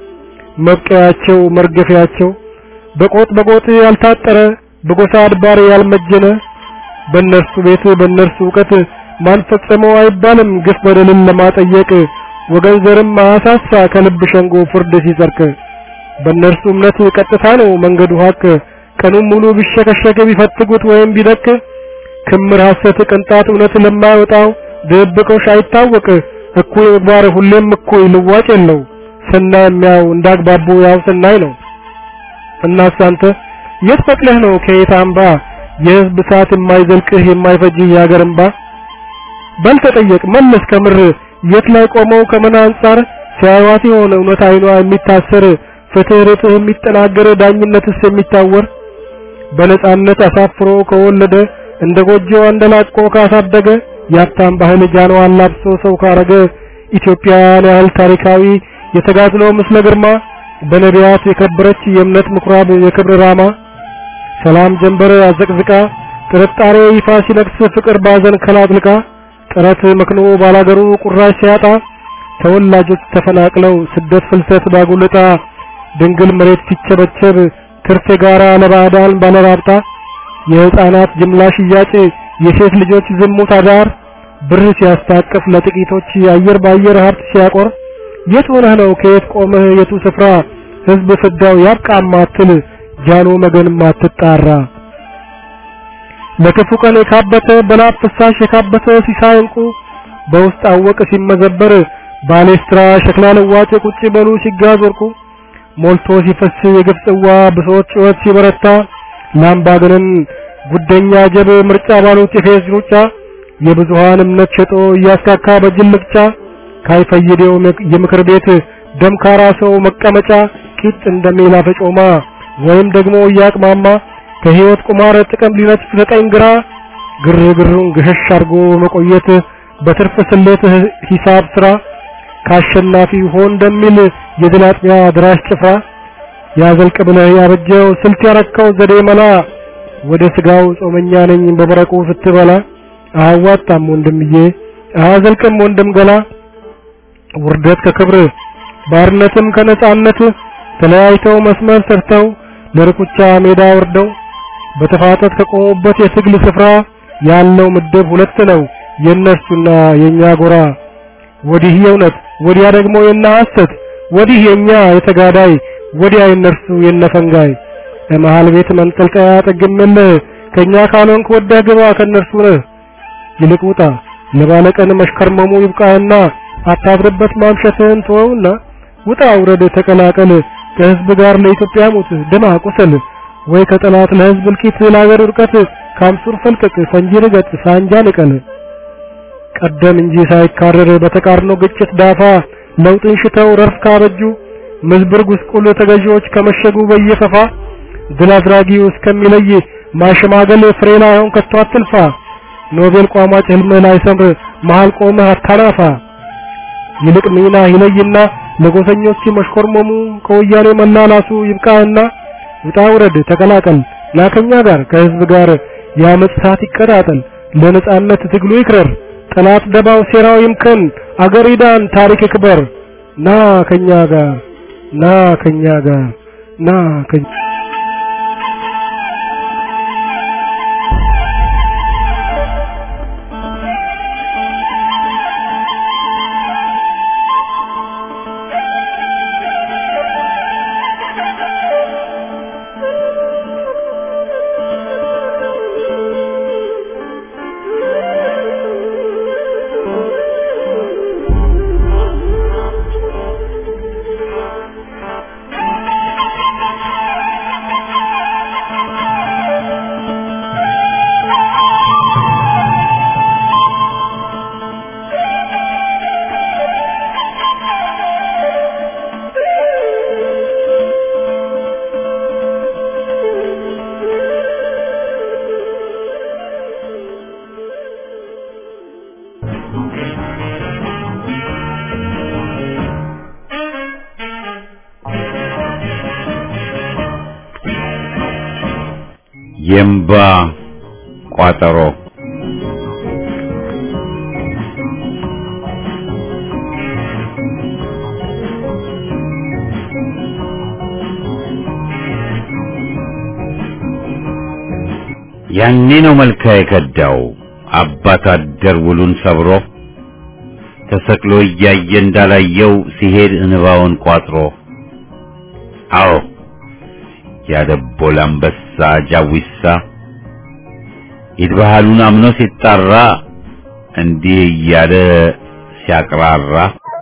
S7: መብቀያቸው መርገፊያቸው በቆጥ በቆጥ ያልታጠረ በጎሳ አድባር ያልመጀነ በእነርሱ ቤት በእነርሱ እውቀት ማን ፈጸመው አይባልም ግፍ በደልን ለማጠየቅ ወገን ዘርም አሳሳ ከልብ ሸንጎ ፍርድ ሲጸርቅ በእነርሱ እምነት ቀጥታ ነው መንገዱ ሀቅ ቀኑን ሙሉ ቢሸከሸክ ቢፈትጉት ወይም ቢደቅ ክምር ሐሰት ቅንጣት እውነት ለማይወጣው ድብቆሽ አይታወቅ እኩይ ምግባር ሁሌም እኩይ ልዋጭ የለው ሰናይ የሚያው እንዳግባቡ ያው ሰናይ ነው እናስ አንተ የት ፈቅለህ ነው ከየት አምባ የህዝብ እሳት የማይዘልቅህ የማይፈጅህ የአገር እንባ በል ተጠየቅ መለስ ከምር የት ላይ ቆመው ከምን አንጻር ሲያዩት የሆነ እውነት አይኗ የሚታሰር ፍትህ ርትህ የሚጠናገር ዳኝነትስ የሚታወር በነጻነት አሳፍሮ ከወለደ እንደ ጎጆ አንደላቆ ካሳደገ የሀብታም ባህል ጃንዋን ላብሶ ሰው ካረገ ኢትዮጵያን ያህል ታሪካዊ የተጋድሎ ምስለ ግርማ በነቢያት የከበረች የእምነት ምኩራብ የክብር ራማ ሰላም ጀንበር አዘቅዝቃ ጥርጣሬ ይፋ ሲነግስ ፍቅር ባዘን ከላጥልቃ ጥረት መክኖ ባላገሩ ቁራሽ ሲያጣ ተወላጆች ተፈናቅለው ስደት ፍልሰት ባጉልጣ ድንግል መሬት ሲቸበቸብ ትርፍ ጋራ ለባዕዳን ባለራብጣ የህፃናት ጅምላ ሽያጭ የሴት ልጆች ዝሙት አዳር ብር ሲያስታቅፍ ለጥቂቶች የአየር ባየር ሀብት ሲያቆር የት ሆነህ ነው ከየት ቆመህ የቱ ስፍራ ህዝብ ፍዳው ያብቃ ማትል ጃኖ መገን ማትጣራ ለክፉ ቀን የካበተ በላብ ፍሳሽ የካበተ ሲሳይ እንቁ በውስጥ አወቅ ሲመዘበር ባሌስትራ ሸክላ ለዋጭ ቁጭ በሉ ሲጋዝ ወርቁ ሞልቶ ሲፈስ የግፍ ጽዋ ብሶት ጩኸት ሲበረታ ላምባገነን ጉደኛ ጀብ ምርጫ ባሉት የፌዝ ሩጫ የብዙሃን እምነት ሸጦ እያስካካ በጅልቅጫ ካይፈይደው የምክር ቤት ደምካራ ሰው መቀመጫ ቂጥ እንደሜላ ፈጮማ ወይም ደግሞ እያቅማማ ከህይወት ቁማር ጥቅም ሊነጥፍ ዘጠኝ ግራ ግርግሩን ገሸሽ አድርጎ መቆየት በትርፍ ስሌት ሂሳብ ስራ ካሸናፊ ሆን እንደሚል የድል አጥቢያ ድራሽ ጭፍራ ያዘልቅ ብለህ ያበጀው ስልት ያረከው ዘዴ መላ ወደ ስጋው ጾመኛ ነኝ በመረቁ ስትበላ አያዋጣም ወንድምዬ አያዘልቅም ወንድም ገላ ውርደት ከክብር ባርነትም ከነጻነት ተለያይተው መስመር ሰርተው ለርኩቻ ሜዳ ወርደው በተፋጠት ከቆሙበት የትግል ስፍራ ያለው ምድብ ሁለት ነው የእነርሱና የኛ ጎራ ወዲህ የእውነት ወዲያ ደግሞ የና ሐሰት ወዲህ የኛ የተጋዳይ ወዲያ የእነርሱ የነፈንጋይ ለመሃል ቤት መንጠልጠያ ጥግምልህ ከኛ ካልሆንክ ወደህ ግባ ከእነርሱ ነህ ይልቅ ውጣ ለባለቀን መሽከርመሙ ይብቃህና አታብርበት ማምሸትህን ተወውና ውጣ ውረድ ተቀላቀል ከህዝብ ጋር ለኢትዮጵያ ሙት ደማ ቁሰል ወይ ከጠላት ለህዝብ እልቂት ለአገር ውድቀት ካምሱር ፈልቅቅ ፈንጂ ርገጥ ሳንጃ ንቀል ቀደም እንጂ ሳይካረር በተቃርኖ ግጭት ዳፋ ለውጥን ሽተው ረፍ ካበጁ ምዝብር ጉስቁል ተገዢዎች ከመሸጉ በየፈፋ ድል አድራጊው እስከሚለይ ማሸማገል ፍሬ ላይሆን ከቶ አትልፋ ኖቤል ቋሟጭ ህልምህ ላይሰምር መሃል ቆመህ አታናፋ ይልቅ ሚና ይለይና ለጎሰኞች መሽኮርመሙ ከወያኔ መላላሱ ይብቃህና ውጣ ውረድ ተቀላቀል ላከኛ ጋር ከህዝብ ጋር የአመፅ እሳት ይቀጣጠል ለነጻነት ትግሉ ይክረር ጠላት ደባው ሴራው ይምከን አገር ይዳን ታሪክ ይክበር ና ከኛ ጋር ና ከኛ ጋር ና ከኛ
S1: የእምባ ቋጠሮ ያኔ ነው መልካ የከዳው አባት አደር ውሉን ሰብሮ ተሰቅሎ እያየ እንዳላየው ሲሄድ እንባውን ቋጥሮ አዎ ያደቦል አንበሳ ጃዊሳ ይድባሃሉን አምኖ ሲጣራ እንዲህ እያለ ሲያቅራራ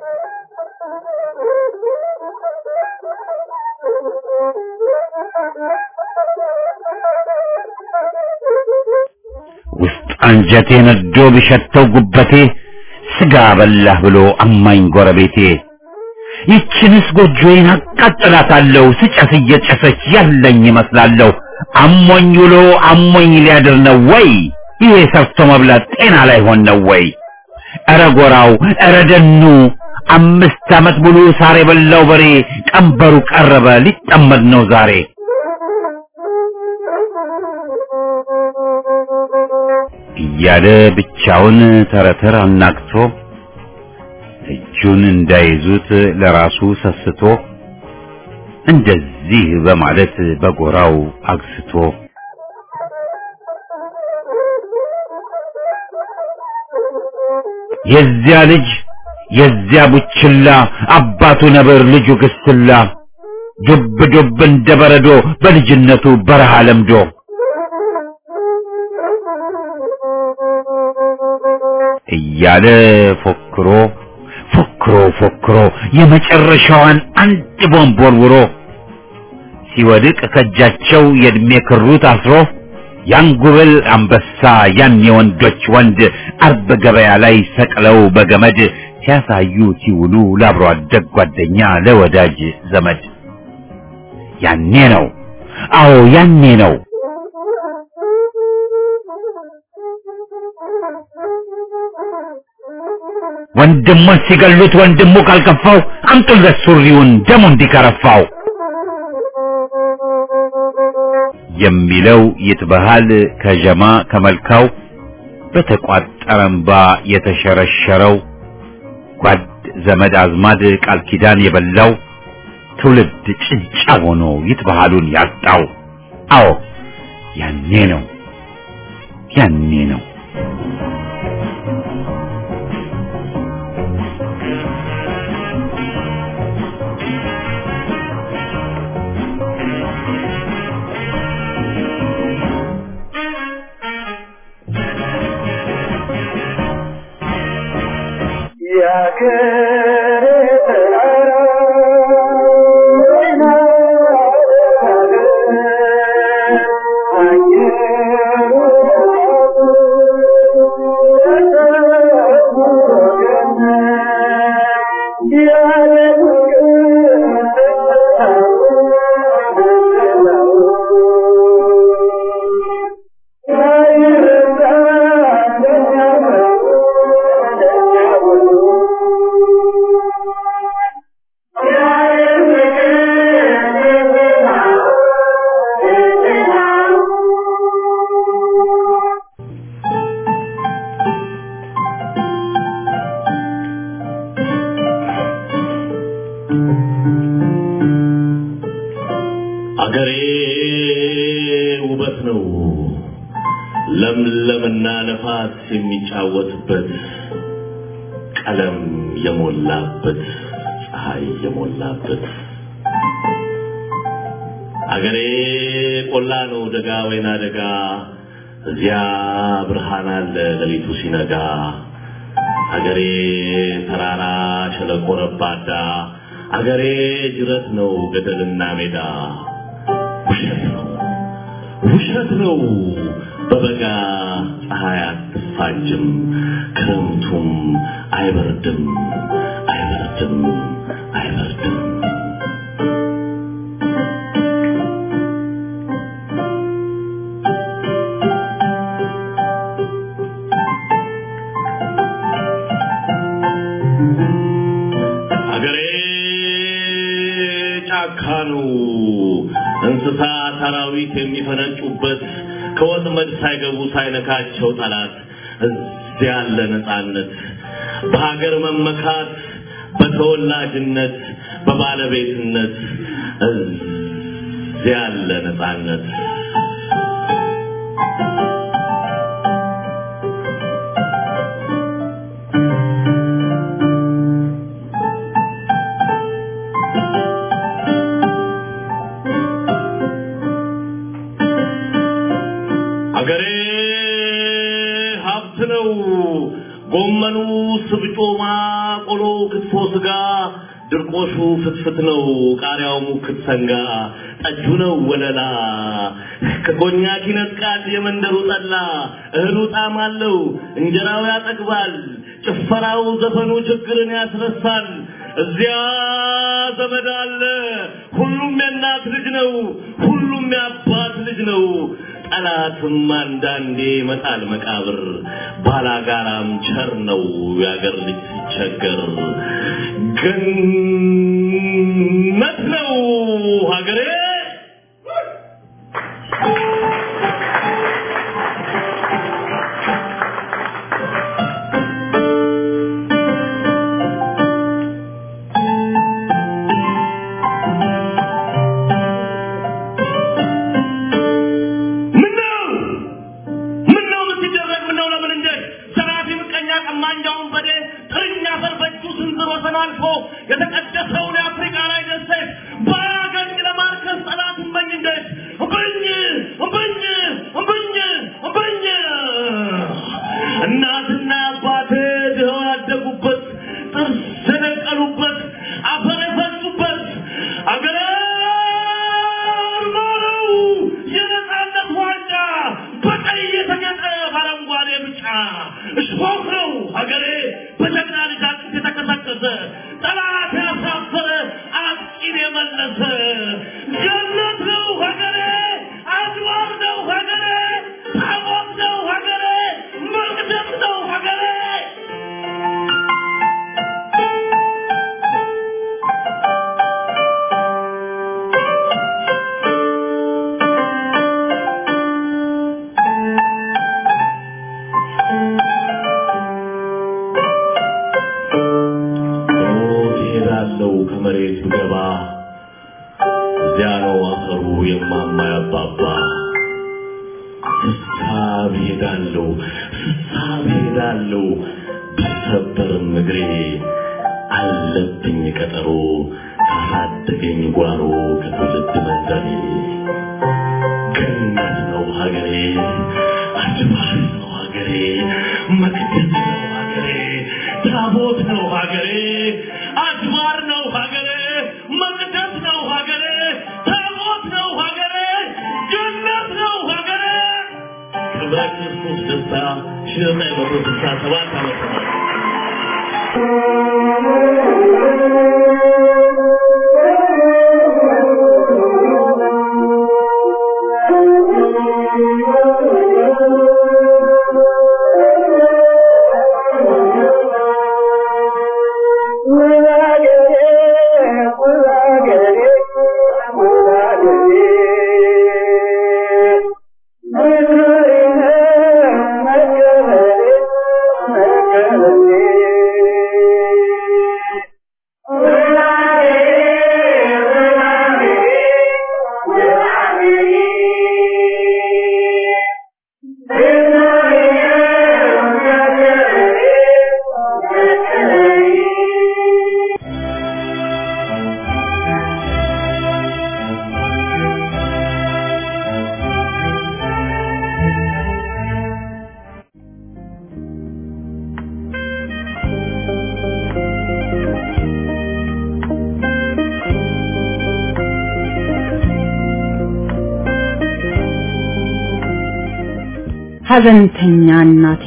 S1: ውስጥ አንጀቴ ነዶ ቢሸተው ጉበቴ ስጋ በላህ ብሎ አማኝ ጎረቤቴ ይችንስ ጎጆዬን አቃጥላታለሁ ስጨስ እየጨሰች ያለኝ ይመስላለሁ አሞኝ ውሎ አሞኝ ሊያድር ነው ወይ ይሄ ሰርቶ መብላት ጤና ላይ ሆን ነው ወይ ኧረ ጎራው ኧረ ደኑ አምስት ዓመት ሙሉ ሳር የበላው በሬ ቀንበሩ ቀረበ ሊጠመድ ነው ዛሬ እያለ ብቻውን ተረተር አናግቶ እጁን እንዳይዙት ለራሱ ሰስቶ እንደዚህ በማለት በጎራው አግስቶ የዚያ ልጅ የዚያ ቡችላ አባቱ ነብር ልጁ ግስላ ዱብ ዱብ እንደ በረዶ በልጅነቱ በረሃ ለምዶ እያለ ፎክሮ ፎክሮ ፎክሮ የመጨረሻዋን አንድ ቦምብ ወርውሮ ሲወድቅ ከእጃቸው የእድሜ ክሩ ታስሮ ያን ጉብል አንበሳ ያን የወንዶች ወንድ አርብ ገበያ ላይ ሰቅለው በገመድ ሲያሳዩ ሲውሉ ለአብሮ አደግ ጓደኛ ለወዳጅ ዘመድ ያኔ ነው አዎ ያኔ ነው ወንድሙን ሲገሉት ወንድሙ ካልከፋው አምጡለት ሱሪውን ደሙ እንዲከረፋው የሚለው ይትበሃል ከጀማ ከመልካው በተቋጠረ እምባ የተሸረሸረው ጓድ ዘመድ አዝማድ ቃል ኪዳን የበላው ትውልድ ጭንጫ ሆኖ ይትበሃሉን ያጣው አዎ ያኔ ነው ያኔ ነው
S5: አገሬ ውበት ነው ለምለምና ነፋስ የሚጫወትበት ቀለም የሞላበት ፀሐይ የሞላበት አገሬ ቆላ ነው ደጋ ወይና ደጋ እዚያ ብርሃን አለ ሌሊቱ ሲነጋ አገሬ ተራራ ሸለቆ ረባዳ አገሬ ጅረት ነው ገደልና ሜዳ ውሸት ነው ውሸት ነው በበጋ ፀሐይ አትፋጅም ክረምቱም አይበርድም አይበርድም አይበርድም አገሬ ጫካ ነው እንስሳ ሰራዊት የሚፈነጩበት ከወጥመድ ሳይገቡ ሳይነካቸው ጠላት እዚያ ያለ ነፃነት በሀገር መመካት በተወላጅነት በባለቤትነት እዚያ ያለ ነፃነት አገሬ ሀብት ነው። ጎመኑ፣ ስብጮማ፣ ቆሎ፣ ክትፎ፣ ስጋ፣ ድርቆሹ ፍትፍት ነው። ቃሪያው ሙክት ሰንጋ፣ ጠጁ ነው ወለላ። ከኮኛክ ይነጥቃል የመንደሩ ጠላ። እህሉ ጣዕም አለው፣ እንጀራው ያጠግባል። ጭፈራው፣ ዘፈኑ ችግርን ያስረሳል። እዚያ ዘመድ አለ። ሁሉም የእናት ልጅ ነው። ሁሉም የአባት ልጅ ነው። ጠላትም አንዳንዴ ይመጣል መቃብር። ባላጋራም ቸር ነው የአገር ልጅ ሲቸገር። ገነት ነው ሀገሬ። ምነው ምነው የምትደረግ ምነው ለምን እንዴት ዘራፊ ምቀኛ ቀማኛውን በዴ ጥርኛ አፈር በእጁ ስንዝር ወሰን አልፎ የተቀደሰውን የአፍሪካ ላይ ደሴት ባያገኝ ለማርከስ ጠላት እመኝ እንዴት እምብኝ እምብኝ እምብኝ እምብኝ እናትና አባቴ ድኸው ያደጉበት ጥርስ የነቀሉበት አፈር የፈሱበት አገር ማረው የነጻነት ዋንጫ እሾህ ነው ሀገሬ በጀግና ልጅ አጥንት የተቀሰቀሰ ጠላት ያሳፈረ አጥቂን የመለሰ ገነት ነው ሀገሬ አድዋር ነው ሀገሬ ታቦት ነው ሀገሬ መቅደስ ነው ሀገሬ
S8: ሞት ይሄዳለው ከመሬት ብገባ እዚያ ነው አፈሩ የማማ ያባባ ስሳብ ሄዳለው ስሳብ ሄዳለው ቢሰበርም እግሬ አለብኝ ቀጠሮ ካሳደገኝ ጓሮ ከትውልድ መንደሬ ገነት ነው ሀገሬ አድባር ነው ሀገሬ መቅደስ ነው ሀገሬ ታቦት ነው ሀገሬ አድባር ነው ሀገሬ መቅደስ ነው ሀገሬ ታቦት ነው ሀገሬ ገነት ነው ሀገሬ ክብረ ክርስቶስ ደስታ ሺህ ዘጠኝ መቶ ስልሳ ሰባት ዓመተ ምህረት
S9: ሐዘንተኛ እናቴ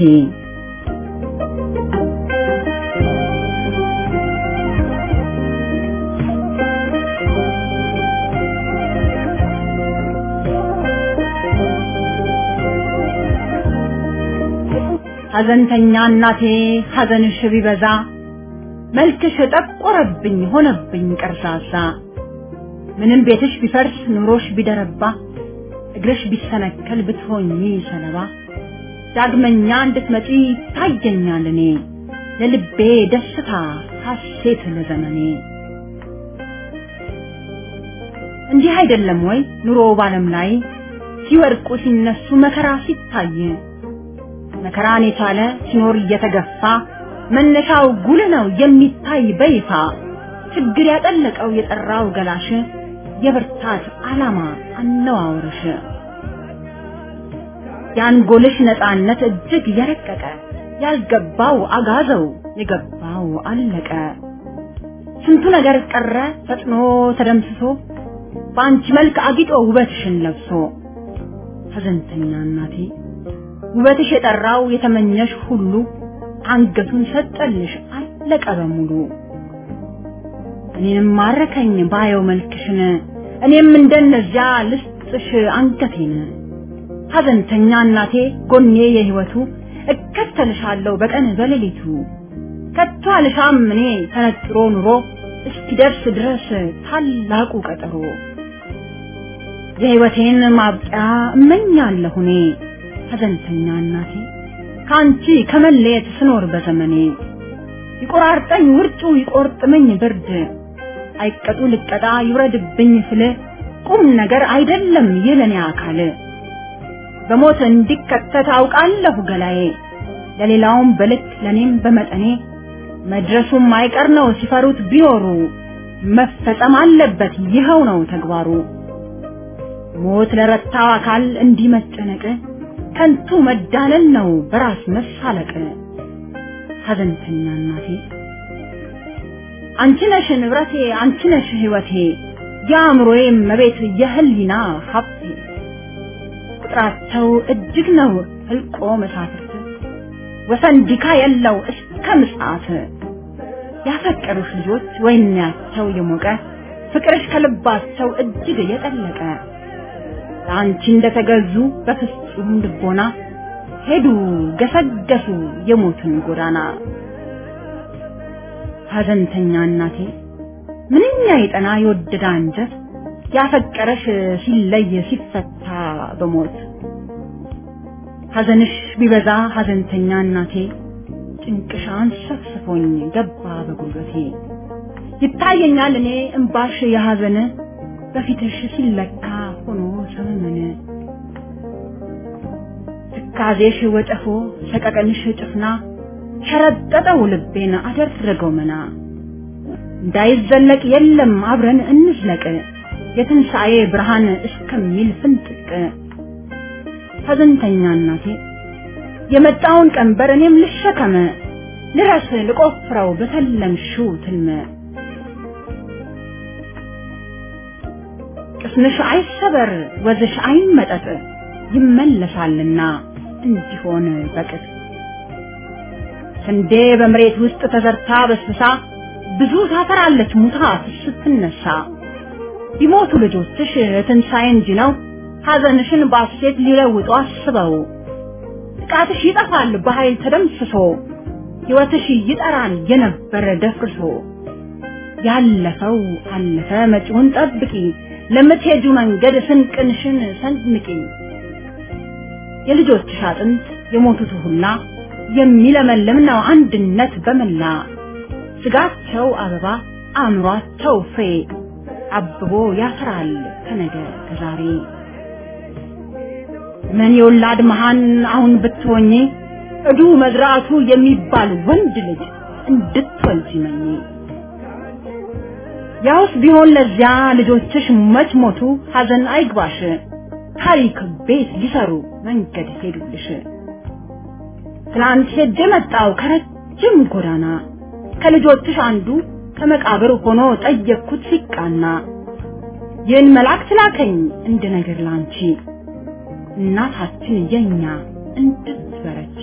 S9: ሐዘንተኛ እናቴ ሐዘንሽ ቢበዛ መልክሽ ጠቆረብኝ ሆነብኝ ቀርዛዛ ምንም ቤትሽ ቢፈርስ ኑሮሽ ቢደረባ እግርሽ ቢሰነከል ብትሆኚ ሰለባ ዳግመኛ እንድትመጪ ታየኛል እኔ ለልቤ ደስታ ሐሴት ለዘመኔ እንዲህ አይደለም ወይ ኑሮ ባለም ላይ ሲወድቁ ሲነሱ መከራ ሲታይ መከራን የቻለ ሲኖር እየተገፋ መነሻው ጉል ነው የሚታይ በይፋ ችግር ያጠለቀው የጠራው ገላሽ የብርታት ዓላማ አነዋወርሽ የአንጎልሽ ነፃነት እጅግ የረቀቀ ያልገባው አጋዘው የገባው አለቀ ስንቱ ነገር ቀረ ፈጥኖ ተደምስሶ በአንቺ መልክ አጊጦ ውበትሽን ለብሶ ሐዘንተኛ እናቴ ውበትሽ የጠራው የተመኘሽ ሁሉ አንገቱን ሰጠልሽ አለቀ በሙሉ እኔንም ማረከኝ ባየው መልክሽን እኔም እንደነዚያ ልስጥሽ አንገቴን ሐዘንተኛ እናቴ ጎኔ የህይወቱ እከተልሻለሁ በቀን በሌሊቱ ከቶ አልሻም እኔ ተነጥሮ ኑሮ እስኪደርስ ድረስ ታላቁ ቀጠሮ የህይወቴን ማብቂያ እመኛለሁ እኔ ሐዘንተኛ እናቴ ከአንቺ ከመለየት ስኖር በዘመኔ ይቆራርጠኝ ውርጩ ይቆርጥመኝ ብርድ አይቀጡ ልቀጣ ይውረድብኝ ፍል ቁም ነገር አይደለም የለኔ አካል በሞት እንዲከተት አውቃለሁ ገላዬ ለሌላውም በልክ ለኔም በመጠኔ መድረሱም አይቀር ነው ሲፈሩት ቢኖሩ መፈጸም አለበት ይኸው ነው ተግባሩ ሞት ለረታው አካል እንዲህ መጨነቅ ከንቱ መዳለል ነው በራስ መሳለቅ ሐዘንተኛ እናቴ አንቺ ነሽ ንብረቴ አንቺ ነሽ ህይወቴ የአእምሮዬ መቤት የህሊና ሀብቴ ቁጥራቸው እጅግ ነው ህልቆ መሳፍርት ወሰን ዲካ የለው እስከ ምጽአት ያፈቀሩሽ ልጆች ወይናቸው የሞቀ ፍቅርሽ ከልባቸው እጅግ የጠለቀ ለአንቺ እንደተገዙ በፍጹም ልቦና ሄዱ ገሰገሱ የሞትን ጎዳና። ሐዘንተኛ እናቴ ምንኛ የጠና የወደደ አንጀት ያፈቀረሽ ሲለይ ሲፈታ በሞት ሐዘንሽ ቢበዛ ሐዘንተኛ እናቴ ጭንቅሽ አንሰፍስፎኝ ገባ በጉልበቴ ይታየኛል እኔ እምባሽ የሐዘን በፊትሽ ሲለካ ሆኖ ሰመመን ትካዜሽ ወጨፎ ሰቀቀንሽ ጭፍና ሸረጠጠው ልቤን አደረገው መና እንዳይዘለቅ የለም አብረን እንዝለቅ የትንሣኤ ብርሃን እስከሚል ፍንጥቅ ሐዘንተኛ እናቴ የመጣውን ቀንበር እኔም ልሸከመ ልረስ ልቆፍረው በተለምሽው ትልመ ቅስምሽ አይሰበር ወዝሽ አይመጠጥ ይመለሳልና እንዲሆን በቅጥ ስንዴ በመሬት ውስጥ ተዘርታ በስብሳ ብዙ ታፈራለች ሙታ ስትነሳ ቢሞቱ ልጆችሽ ትንሣኤ እንጂ ነው ሐዘንሽን ባሴት ሊለውጡ አስበው ጥቃትሽ ይጠፋል በኃይል ተደምስሶ ሕይወትሽ ይጠራል የነበረ ደፍርሶ ያለፈው አለፈ መጪውን ጠብቂ ለምትሄጁ መንገድ ስንቅንሽን ሰንምቂ የልጆችሽ አጥንት የሞቱት ሁላ የሚለመልም ነው አንድነት በመላ ስጋቸው አበባ አእምሯቸው ፍሬ አብቦ ያፈራል ከነገ ከዛሬ ምን የወላድ መሃን አሁን ብትሆኚ እዱ መዝራቱ የሚባል ወንድ ልጅ እንድትወልጂ መኝ ያውስ ቢሆን ለዚያ ልጆችሽ መች ሞቱ ሐዘን አይግባሽ ታሪክ ቤት ሊሰሩ መንገድ ሄዱልሽ ትናንት ሄጄ መጣው ከረጅም ጎዳና ከልጆችሽ አንዱ ከመቃብር ሆኖ ጠየቅኩት ሲቃና ይህን መልአክ ላከኝ እንደ ነገር ላንቺ እናታችን የኛ እንድትበረቺ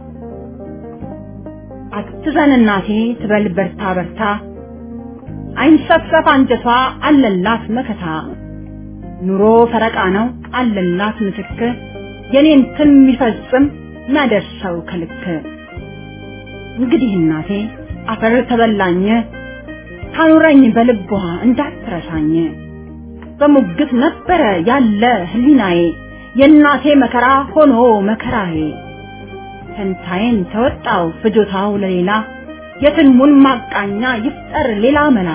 S9: አትዘን እናቴ ትበል በርታ በርታ አይንሰፍሰፍ አንጀቷ አለላት መከታ ኑሮ ፈረቃ ነው አለላት ምትክ የኔን ትን የሚፈጽም የሚያደርሰው ከልክ እንግዲህ እናቴ አፈር ተበላኝ ታኑረኝ በልቧ እንዳትረሳኝ በሙግት ነበረ ያለ ህሊናዬ የእናቴ መከራ ሆኖ መከራዬ ፈንታዬን ተወጣው ፍጆታው ለሌላ የትልሙን ማቃኛ ይፍጠር ሌላ መላ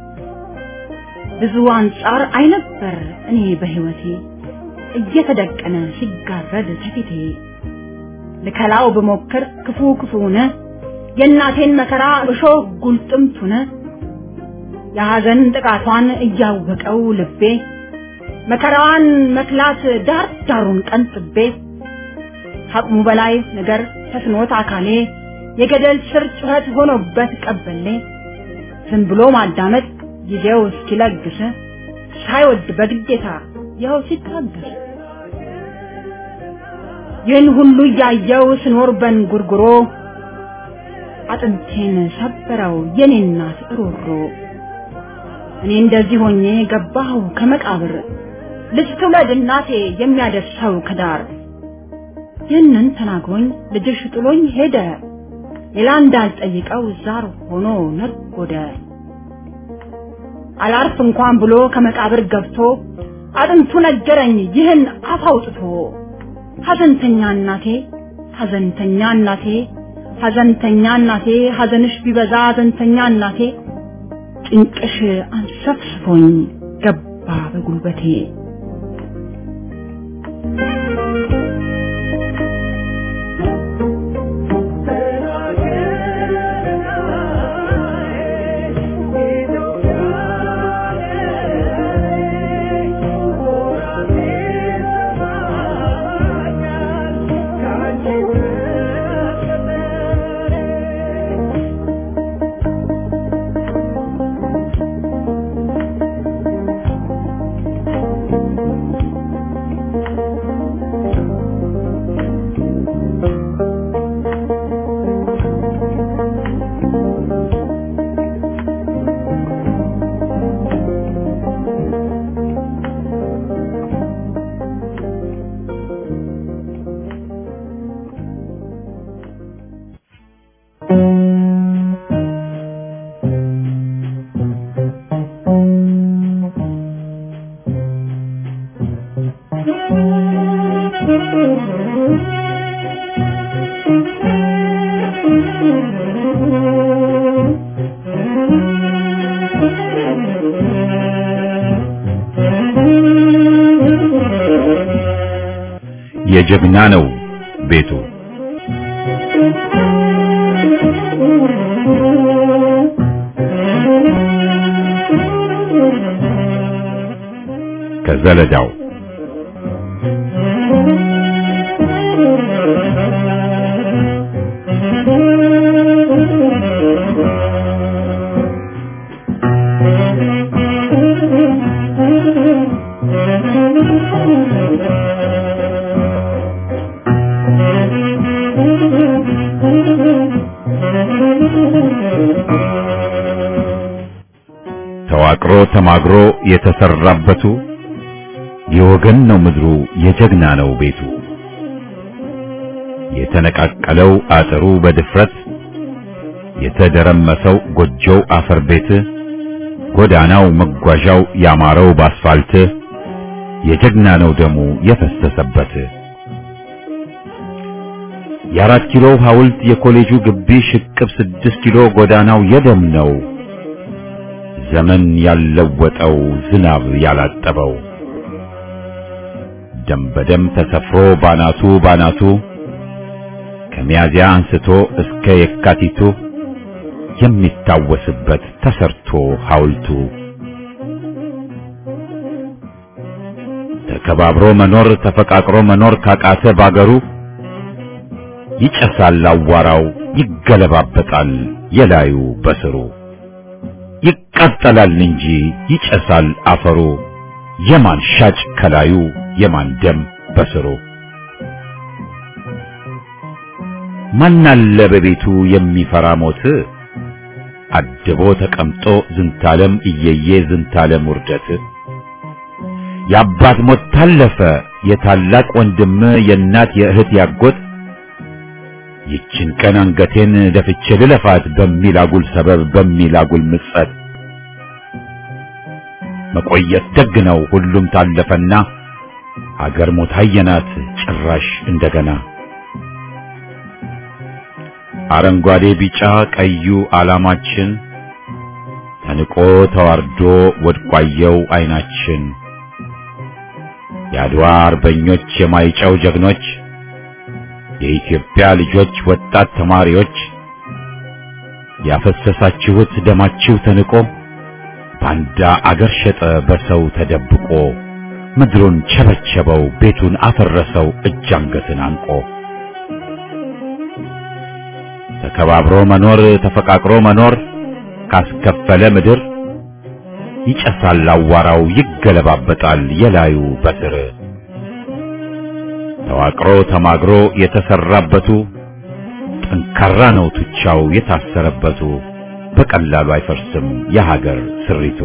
S9: ብዙ አንጻር አይነበር እኔ በህይወቴ እየተደቀነ ሲጋረድ ከፊቴ ልከላው ብሞክር ክፉ ክፉነ የእናቴን መከራ እሾህ ጉልጥምቱነ የሐዘን ጥቃቷን እያወቀው ልቤ መከራዋን መክላት ዳር ዳሩን ቀንጥቤ ከአቅሙ በላይ ነገር ተስኖት አካሌ የገደል ስር ጩኸት ሆኖበት ቀበሌ ዝም ብሎ ማዳመጥ ጊዜው እስኪለግስ ሳይወድ በግዴታ ይኸው ሲታገስ ይህን ሁሉ እያየው ስኖር በንጉርጉሮ አጥንቴን ሰበረው የኔ እናት ሮሮ እኔ እንደዚህ ሆኜ ገባሁ ከመቃብር ልጅ ትውለድ እናቴ የሚያደርሰው ከዳር ይህንን ተናግሮኝ ልጅሽ ጥሎኝ ሄደ ሌላ እንዳልጠይቀው ዛር ሆኖ ነጎደ አላርፍ እንኳን ብሎ ከመቃብር ገብቶ አጥንቱ ነገረኝ ይህን አፍ አውጥቶ ሐዘንተኛ እናቴ ሐዘንተኛ እናቴ ሐዘንተኛ እናቴ ሐዘንሽ ቢበዛ ሐዘንተኛ እናቴ ጭንቅሽ አንሰፍስፎኝ ገባ በጉልበቴ
S1: የጀግና ነው ቤቱ። ከዘለዳው ተዋቅሮ ተማግሮ የተሰራበቱ የወገን ነው ምድሩ የጀግና ነው ቤቱ። የተነቃቀለው አጥሩ በድፍረት የተደረመሰው ጎጆው አፈር ቤት ጎዳናው መጓዣው ያማረው ባስፋልት የጀግና ነው ደሙ የፈሰሰበት። የአራት ኪሎ ሐውልት የኮሌጁ ግቢ ሽቅብ ስድስት ኪሎ ጎዳናው የደም ነው ዘመን ያለወጠው ዝናብ ያላጠበው ደም በደም ተሰፍሮ ባናቱ ባናቱ ከሚያዚያ አንስቶ እስከ የካቲቱ የሚታወስበት ተሰርቶ ሐውልቱ ተከባብሮ መኖር ተፈቃቅሮ መኖር ካቃተ ባገሩ ይጨሳል አዋራው ይገለባበጣል የላዩ በስሩ ይቃጠላል እንጂ ይጨሳል አፈሩ የማን ሻጭ ከላዩ የማን ደም በስሩ ማናለ በቤቱ የሚፈራ ሞት አድቦ ተቀምጦ ዝንታለም እየየ ዝንታለም ውርደት የአባት ሞት ታለፈ የታላቅ ወንድም የእናት የእህት ያጎት ይችን ቀን አንገቴን ደፍቼ ልለፋት በሚል አጉል ሰበብ በሚል አጉል ምጸት መቆየት ደግ ነው ሁሉም ታለፈና አገር ሞት አየናት ጭራሽ እንደገና አረንጓዴ ቢጫ ቀዩ ዓላማችን ተንቆ ተዋርዶ ወድቋየው አይናችን የአድዋ አርበኞች የማይጨው ጀግኖች የኢትዮጵያ ልጆች ወጣት ተማሪዎች ያፈሰሳችሁት ደማችሁ ተንቆ ባንዳ አገር ሸጠ በሰው ተደብቆ ምድሩን ቸበቸበው ቤቱን አፈረሰው እጅ አንገትን አንቆ ተከባብሮ መኖር ተፈቃቅሮ መኖር ካስከፈለ ምድር ይጨሳል አዋራው ይገለባበጣል የላዩ በስር ተዋቅሮ ተማግሮ የተሰራበቱ ጠንካራ ነው ቱቻው የታሰረበቱ በቀላሉ አይፈርስም የሀገር ስሪቱ።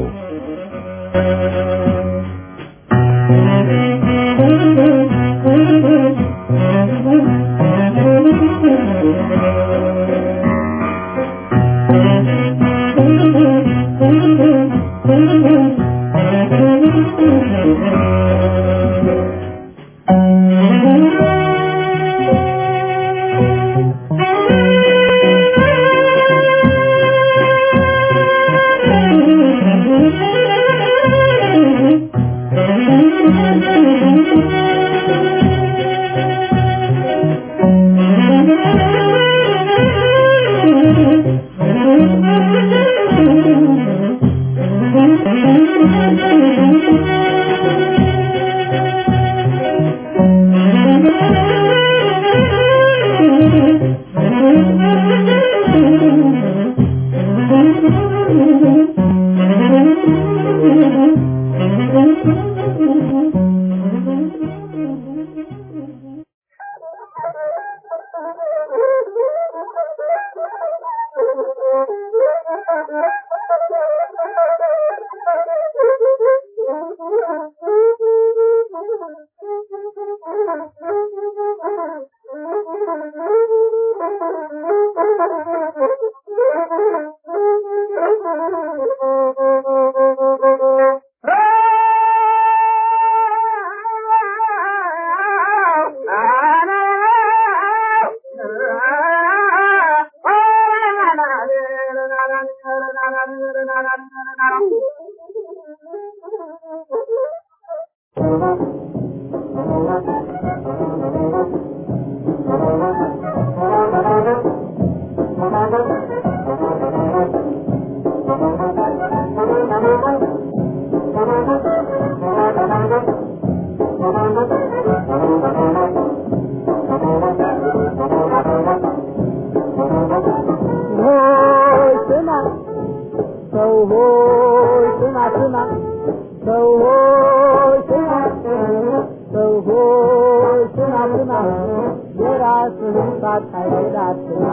S10: ሆይ ስማ ስማ ሰው ሆይ ስማ ሰው ሆይ ስማ ስማ የራስህን ሳታይል አትማ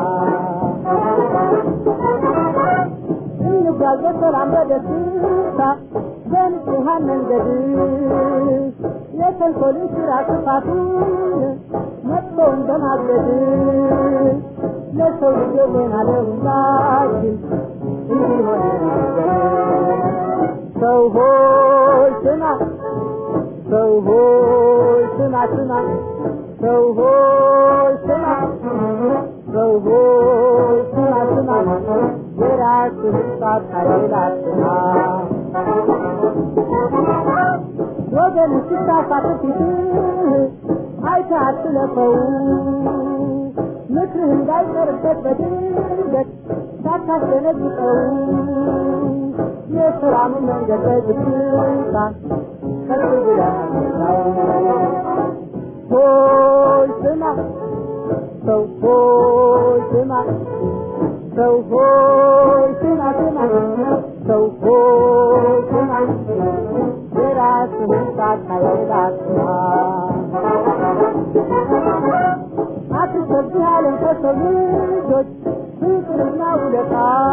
S10: እንጓዝ በሰላም በደስታ በንጹሐን መንገድ የተንኮልን ስራ ክፋቱን መጥፎውን በማገድ ለሰው ልጅ ጤና ለሁላችን እንዲሆን ሰው ሆይ ስማ ሰው ሆይ ስማ ስማ ሰው ሆይ ስማ ሰው ሆይ ስማ ስማ የራስህን ሳታይል አትማ ወገን ሲሳሳት ፊትህ አይተህ አትለፈው ምክርህ እንዳይቀርበት በድንገት ሳታስደነግጠው የሰላምን መንገድ በዝግታ ቀጥ ብለህ ሆይ ስማ ሰው ሆይ ስማ ሰው ሆይ ስማ ስማ ሰው ሆይ ስማ የራስህን ሳታይል አትማ አትሰብህ አለም ከሰው ልጆች ፍቅርና ውለታ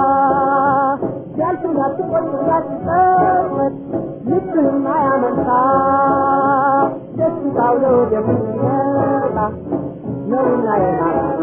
S10: ያልፍና ትቆይ እንዳትጸጸት ልብህና ያመንታ ደስታው ለወደፊት ይመጣ ነውና የናታ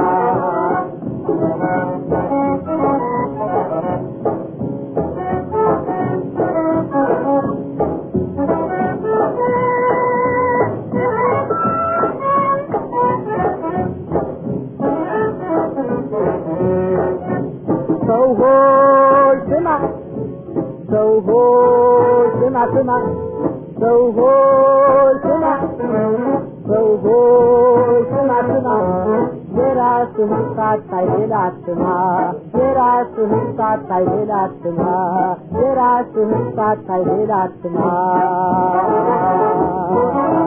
S10: ሰው ሆይ ስማ ሰው ሆይ ስማ ስማ ሰው ሆይ ስማ ሰው ሆይ ስማ ስማ የራስህን ሳታይል አትማ የራስህን ሳታይል አትማ የራስህን ሳታይል አትማ